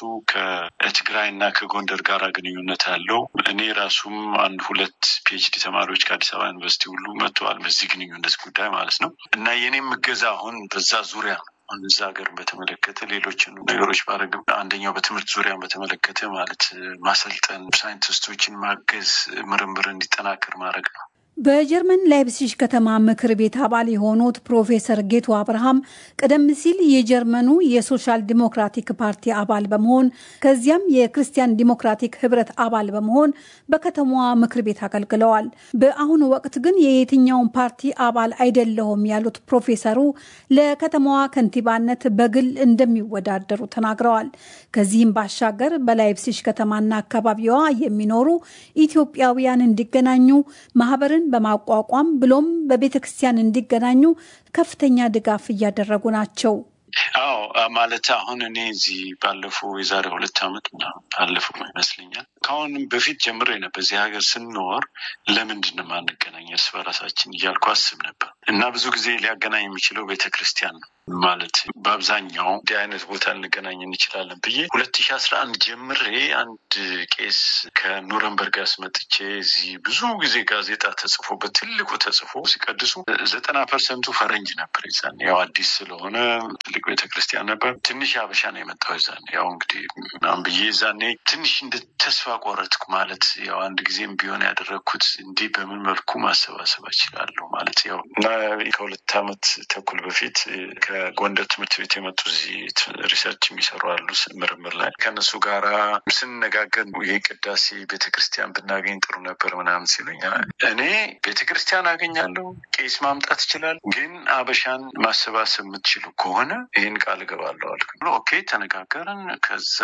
ከትግራይ እና ከጎንደር ጋር ግንኙነት አለው እኔ ራሱም አንድ ሁለት ፒኤችዲ ተማሪዎች ከአዲስ አበባ ዩኒቨርሲቲ ሁሉ መጥተዋል በዚህ ግንኙነት ጉዳይ ማለት ነው እና የኔም እገዛ አሁን በዛ ዙሪያ ነው አሁን እዛ ሀገር በተመለከተ ሌሎችን ነገሮች ባረግ አንደኛው በትምህርት ዙሪያ በተመለከተ ማለት ማሰልጠን፣ ሳይንቲስቶችን ማገዝ፣ ምርምር እንዲጠናከር ማድረግ ነው። በጀርመን ላይፕሲሽ ከተማ ምክር ቤት አባል የሆኑት ፕሮፌሰር ጌቱ አብርሃም ቀደም ሲል የጀርመኑ የሶሻል ዲሞክራቲክ ፓርቲ አባል በመሆን ከዚያም የክርስቲያን ዲሞክራቲክ ህብረት አባል በመሆን በከተማዋ ምክር ቤት አገልግለዋል። በአሁኑ ወቅት ግን የየትኛውን ፓርቲ አባል አይደለሁም ያሉት ፕሮፌሰሩ ለከተማዋ ከንቲባነት በግል እንደሚወዳደሩ ተናግረዋል። ከዚህም ባሻገር በላይፕሲሽ ከተማና አካባቢዋ የሚኖሩ ኢትዮጵያውያን እንዲገናኙ ማህበርን በማቋቋም ብሎም በቤተ ክርስቲያን እንዲገናኙ ከፍተኛ ድጋፍ እያደረጉ ናቸው። አዎ ማለት አሁን እኔ እዚህ ባለፈው የዛሬ ሁለት ዓመት ምናምን ባለፈው ይመስለኛል ከአሁንም በፊት ጀምሬ ነበር በዚህ ሀገር ስንኖር ለምንድን ነው ማንገናኝ እርስ በራሳችን እያልኩ አስብ ነበር እና ብዙ ጊዜ ሊያገናኝ የሚችለው ቤተ ክርስቲያን ነው ማለት በአብዛኛው እንዲህ አይነት ቦታ ልንገናኝ እንችላለን ብዬ ሁለት ሺ አስራ አንድ ጀምሬ አንድ ቄስ ከኑረንበርግ አስመጥቼ እዚህ ብዙ ጊዜ ጋዜጣ ተጽፎበት ትልቁ ተጽፎ ሲቀድሱ ዘጠና ፐርሰንቱ ፈረንጅ ነበር። ይዛን ያው አዲስ ስለሆነ ትልቅ ቤተክርስቲያን ነበር። ትንሽ አበሻ ነው የመጣው ይዛን ያው እንግዲህ ምናምን ብዬ ዛኔ ትንሽ እንደ ተስፋ ቆረጥኩ። ማለት ያው አንድ ጊዜም ቢሆን ያደረግኩት እንዲህ በምን መልኩ ማሰባሰብ እችላለሁ ማለት ያው እና ከሁለት ዓመት ተኩል በፊት ከጎንደር ትምህርት ቤት የመጡ እዚህ ሪሰርች የሚሰሩ አሉ ምርምር ላይ ከእነሱ ጋራ ስንነጋገር ይህ ቅዳሴ ቤተክርስቲያን ብናገኝ ጥሩ ነበር ምናምን ሲሉኝ እኔ ቤተክርስቲያን አገኛለሁ፣ ቄስ ማምጣት ይችላል፣ ግን አበሻን ማሰባሰብ የምትችሉ ከሆነ ይህን ቃል እገባለሁ አልኩ። ኦኬ ተነጋገርን። ከዛ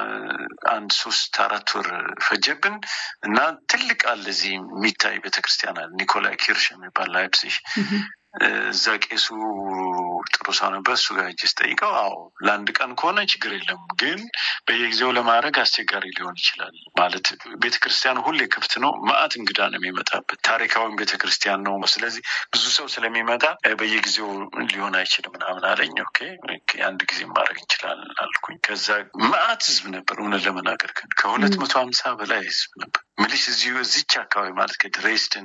አንድ ሶስት አራት ወር ፈጀብን እና ትልቅ አለ እዚህ የሚታይ ቤተክርስቲያን አለ ኒኮላይ ኪርሽ የሚባል ላይፕሲሽ እዛ ቄሱ ጥሩ ሰው ነበር። እሱ ጋር ሄጄ ስጠይቀው አዎ ለአንድ ቀን ከሆነ ችግር የለም፣ ግን በየጊዜው ለማድረግ አስቸጋሪ ሊሆን ይችላል። ማለት ቤተክርስቲያኑ ሁሌ ክፍት ነው። ማአት እንግዳ ነው የሚመጣበት። ታሪካዊም ቤተክርስቲያን ነው። ስለዚህ ብዙ ሰው ስለሚመጣ በየጊዜው ሊሆን አይችልም ምናምን አለኝ። ኦኬ አንድ ጊዜ ማድረግ እንችላለን አልኩኝ። ከዛ ማአት ህዝብ ነበር። እውነት ለመናገር ግን ከሁለት መቶ ሀምሳ በላይ ህዝብ ነበር። ምልሽ እዚሁ እዚች አካባቢ ማለት ከድሬስደን፣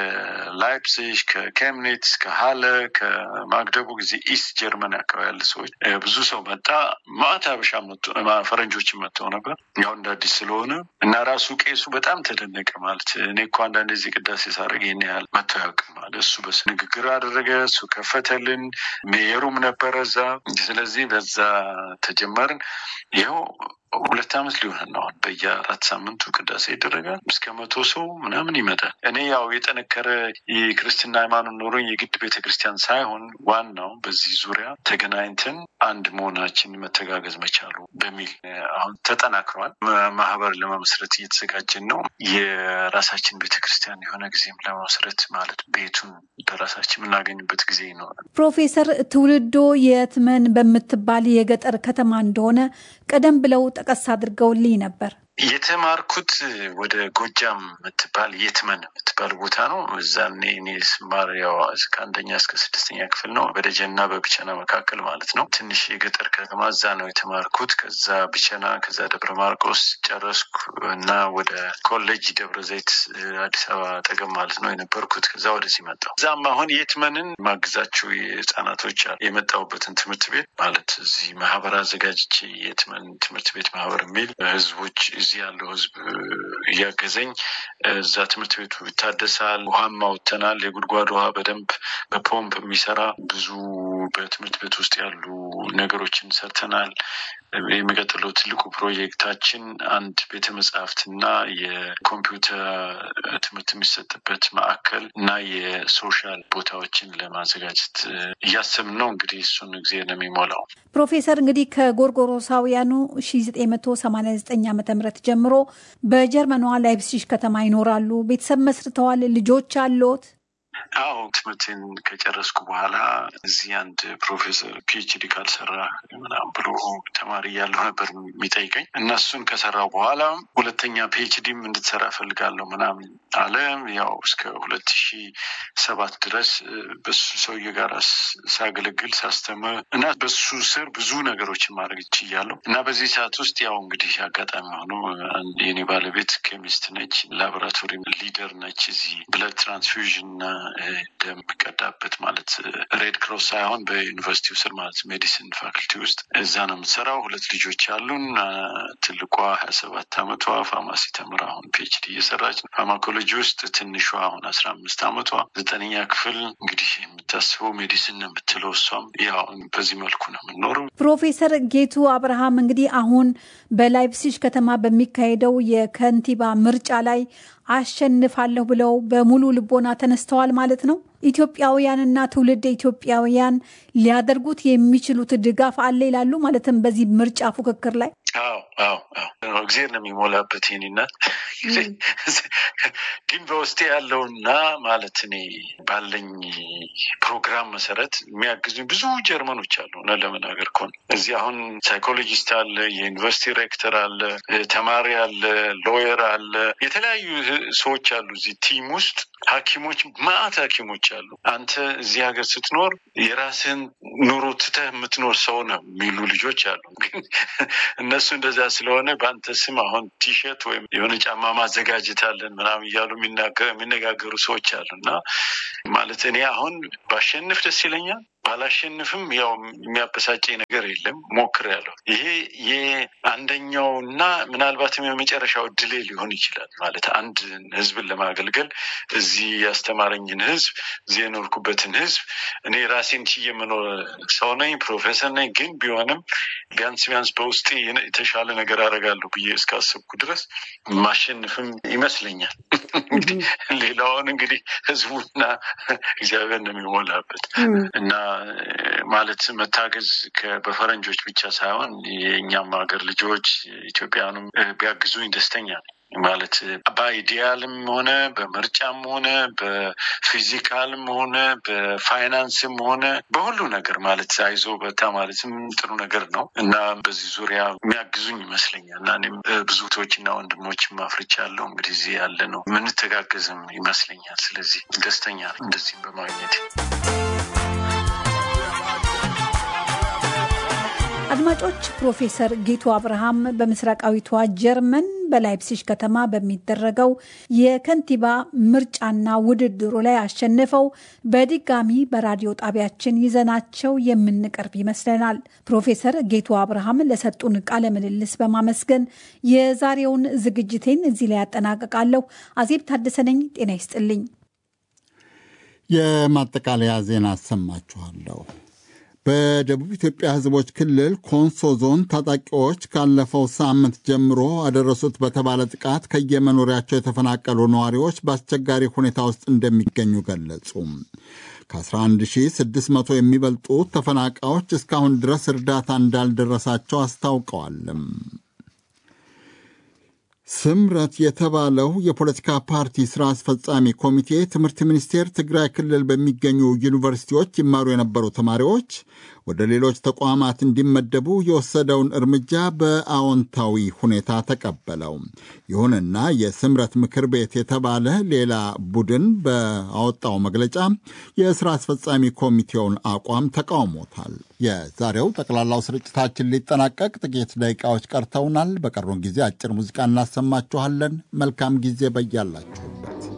ከላይፕሲሽ፣ ከኬምኒትስ፣ ከሀለ፣ ከማግደቡ ጊዜ ኢስት ጀርመን አካባቢ ያለ ሰዎች ብዙ ሰው መጣ። ማዕት አበሻ ፈረንጆችን መጥተው ነበር ያው እንደ አዲስ ስለሆነ እና ራሱ ቄሱ በጣም ተደነቀ። ማለት እኔ እኮ አንዳንድ ጊዜ ቅዳሴ ሳደርግ ይህን ያህል መጥቶ ያውቅም ማለት እሱ በስ ንግግር አደረገ። እሱ ከፈተልን። ሜየሩም ነበረ እዛ። ስለዚህ በዛ ተጀመርን። ይኸው ሁለት ዓመት ሊሆን ነው። በየአራት ሳምንቱ ቅዳሴ ይደረጋል። እስከ መቶ ሰው ምናምን ይመጣል። እኔ ያው የጠነከረ የክርስትና ሃይማኖት ኖሮኝ የግድ ቤተ ክርስቲያን ሳይሆን ዋናው በዚህ ዙሪያ ተገናኝተን አንድ መሆናችን መተጋገዝ መቻሉ በሚል አሁን ተጠናክሯል። ማህበር ለመመስረት እየተዘጋጀን ነው። የራሳችን ቤተ ክርስቲያን የሆነ ጊዜም ለመመስረት ማለት ቤቱን በራሳችን የምናገኝበት ጊዜ ይኖራል። ፕሮፌሰር ትውልዶ የትመን በምትባል የገጠር ከተማ እንደሆነ ቀደም ብለው ጠቀስ አድርገውልኝ ነበር። የተማርኩት ወደ ጎጃም የምትባል የትመን የምትባል ቦታ ነው። እዛኔ እኔ ስማር ያው ከአንደኛ እስከ ስድስተኛ ክፍል ነው። በደጀና በብቸና መካከል ማለት ነው። ትንሽ የገጠር ከተማ እዛ ነው የተማርኩት። ከዛ ብቸና፣ ከዛ ደብረ ማርቆስ ጨረስኩ እና ወደ ኮሌጅ ደብረ ዘይት አዲስ አበባ አጠገብ ማለት ነው የነበርኩት። ከዛ ወደዚህ መጣሁ። እዛም አሁን የትመንን ማግዛቸው የህፃናቶች የመጣሁበትን ትምህርት ቤት ማለት እዚህ ማህበር አዘጋጅቼ የትመን ትምህርት ቤት ማህበር የሚል ህዝቦች እዚህ ያለው ህዝብ እያገዘኝ እዛ ትምህርት ቤቱ ይታደሳል። ውሃም አውጥተናል። የጉድጓድ ውሃ በደንብ በፖምፕ የሚሰራ ብዙ በትምህርት ቤት ውስጥ ያሉ ነገሮችን ሰርተናል። የሚቀጥለው ትልቁ ፕሮጀክታችን አንድ ቤተ መጽሐፍትና የኮምፒውተር ትምህርት የሚሰጥበት ማዕከል እና የሶሻል ቦታዎችን ለማዘጋጀት እያሰብን ነው። እንግዲህ እሱን ጊዜ ነው የሚሞላው። ፕሮፌሰር እንግዲህ ከጎርጎሮሳውያኑ 1989 ዓ ም ጀምሮ በጀርመኗ ላይፕሲሽ ከተማ ይኖራሉ። ቤተሰብ መስርተዋል። ልጆች አሎት? አዎ ትምህርቴን ከጨረስኩ በኋላ እዚህ አንድ ፕሮፌሰር ፒኤችዲ ካልሰራ ምናምን ብሎ ተማሪ እያለሁ ነበር የሚጠይቀኝ እና እሱን ከሰራው በኋላ ሁለተኛ ፒኤችዲም እንድትሰራ እፈልጋለሁ ምናምን አለ። ያው እስከ ሁለት ሺ ሰባት ድረስ በሱ ሰውዬ ጋር ሳገለግል ሳስተምር እና በሱ ስር ብዙ ነገሮችን ማድረግ ችያለሁ እና በዚህ ሰዓት ውስጥ ያው እንግዲህ አጋጣሚ ሆኖ የኔ ባለቤት ኬሚስት ነች፣ ላቦራቶሪ ሊደር ነች። እዚህ ብለድ ትራንስፊውዥን እና ደም የሚቀዳበት ማለት ሬድ ክሮስ ሳይሆን በዩኒቨርሲቲው ስር ማለት ሜዲሲን ፋክልቲ ውስጥ እዛ ነው የምትሰራው። ሁለት ልጆች ያሉን፣ ትልቋ ሀያ ሰባት አመቷ ፋርማሲ ተምራ አሁን ፒኤችዲ እየሰራች ፋርማኮሎጂ ውስጥ፣ ትንሿ አሁን አስራ አምስት አመቷ ዘጠነኛ ክፍል እንግዲህ የምታስበው ሜዲሲን ነው የምትለው እሷም ያው በዚህ መልኩ ነው የምንኖረው። ፕሮፌሰር ጌቱ አብርሃም እንግዲህ አሁን በላይፕሲሽ ከተማ በሚካሄደው የከንቲባ ምርጫ ላይ አሸንፋለሁ ብለው በሙሉ ልቦና ተነስተዋል ማለት ነው። ኢትዮጵያውያንና ትውልድ ኢትዮጵያውያን ሊያደርጉት የሚችሉት ድጋፍ አለ ይላሉ። ማለትም በዚህ ምርጫ ፉክክር ላይ አዎ አዎ አዎ እግዜር ነው የሚሞላበት ይህንናት ግን በውስጤ ያለውና ማለት እኔ ባለኝ ፕሮግራም መሰረት የሚያግዙኝ ብዙ ጀርመኖች አሉ። እውነት ለመናገር ከሆነ እዚህ አሁን ሳይኮሎጂስት አለ፣ የዩኒቨርሲቲ ሬክተር አለ፣ ተማሪ አለ፣ ሎየር አለ፣ የተለያዩ ሰዎች አሉ እዚህ ቲም ውስጥ ሐኪሞች ማአት ሐኪሞች አሉ። አንተ እዚህ ሀገር ስትኖር የራስህን ኑሮ ትተህ የምትኖር ሰው ነው የሚሉ ልጆች አሉ። ግን እነሱ እንደዛ ስለሆነ በአንተ ስም አሁን ቲሸርት ወይም የሆነ ጫማ ማዘጋጀት አለን ምናምን እያሉ የሚነጋገሩ ሰዎች አሉ እና ማለት እኔ አሁን ባሸንፍ ደስ ይለኛል ባላሸንፍም ያው የሚያበሳጨኝ ነገር የለም። ሞክሬያለሁ። ይሄ የአንደኛው እና ምናልባትም የመጨረሻው ድሌ ሊሆን ይችላል። ማለት አንድ ህዝብን ለማገልገል እዚህ ያስተማረኝን ህዝብ እዚህ የኖርኩበትን ህዝብ እኔ ራሴን ችዬ የምኖር ሰው ነኝ፣ ፕሮፌሰር ነኝ። ግን ቢሆንም ቢያንስ ቢያንስ በውስጤ የተሻለ ነገር አደርጋለሁ ብዬ እስካሰብኩ ድረስ ማሸንፍም ይመስለኛል። እንግዲህ ሌላውን እንግዲህ ህዝቡና እግዚአብሔር ነው የሚሞላበት እና ማለት መታገዝ በፈረንጆች ብቻ ሳይሆን የእኛም ሀገር ልጆች ኢትዮጵያውያንም ቢያግዙኝ ደስተኛ ነኝ። ማለት በአይዲያልም ሆነ በምርጫም ሆነ በፊዚካልም ሆነ በፋይናንስም ሆነ በሁሉ ነገር ማለት አይዞ በታ ማለትም ጥሩ ነገር ነው እና በዚህ ዙሪያ የሚያግዙኝ ይመስለኛል እና እኔም ብዙ እህቶችና ወንድሞችም አፍርቻለሁ። እንግዲህ እዚህ ያለ ነው የምንተጋገዝም ይመስለኛል። ስለዚህ ደስተኛ እንደዚህም በማግኘት አድማጮች ፕሮፌሰር ጌቱ አብርሃም በምስራቃዊቷ ጀርመን በላይፕሲሽ ከተማ በሚደረገው የከንቲባ ምርጫና ውድድሩ ላይ አሸንፈው በድጋሚ በራዲዮ ጣቢያችን ይዘናቸው የምንቀርብ ይመስለናል። ፕሮፌሰር ጌቱ አብርሃም ለሰጡን ቃለ ምልልስ በማመስገን የዛሬውን ዝግጅቴን እዚህ ላይ ያጠናቅቃለሁ። አዜብ ታደሰ ነኝ። ጤና ይስጥልኝ። የማጠቃለያ ዜና አሰማችኋለሁ። በደቡብ ኢትዮጵያ ሕዝቦች ክልል ኮንሶ ዞን ታጣቂዎች ካለፈው ሳምንት ጀምሮ አደረሱት በተባለ ጥቃት ከየመኖሪያቸው የተፈናቀሉ ነዋሪዎች በአስቸጋሪ ሁኔታ ውስጥ እንደሚገኙ ገለጹ። ከ11600 የሚበልጡ ተፈናቃዮች እስካሁን ድረስ እርዳታ እንዳልደረሳቸው አስታውቀዋል። ስምረት የተባለው የፖለቲካ ፓርቲ ስራ አስፈጻሚ ኮሚቴ ትምህርት ሚኒስቴር ትግራይ ክልል በሚገኙ ዩኒቨርሲቲዎች ይማሩ የነበሩ ተማሪዎች ወደ ሌሎች ተቋማት እንዲመደቡ የወሰደውን እርምጃ በአዎንታዊ ሁኔታ ተቀበለው። ይሁንና የስምረት ምክር ቤት የተባለ ሌላ ቡድን በአወጣው መግለጫ የስራ አስፈጻሚ ኮሚቴውን አቋም ተቃውሞታል። የዛሬው ጠቅላላው ስርጭታችን ሊጠናቀቅ ጥቂት ደቂቃዎች ቀርተውናል። በቀሩን ጊዜ አጭር ሙዚቃ እናሰማችኋለን። መልካም ጊዜ በያላችሁበት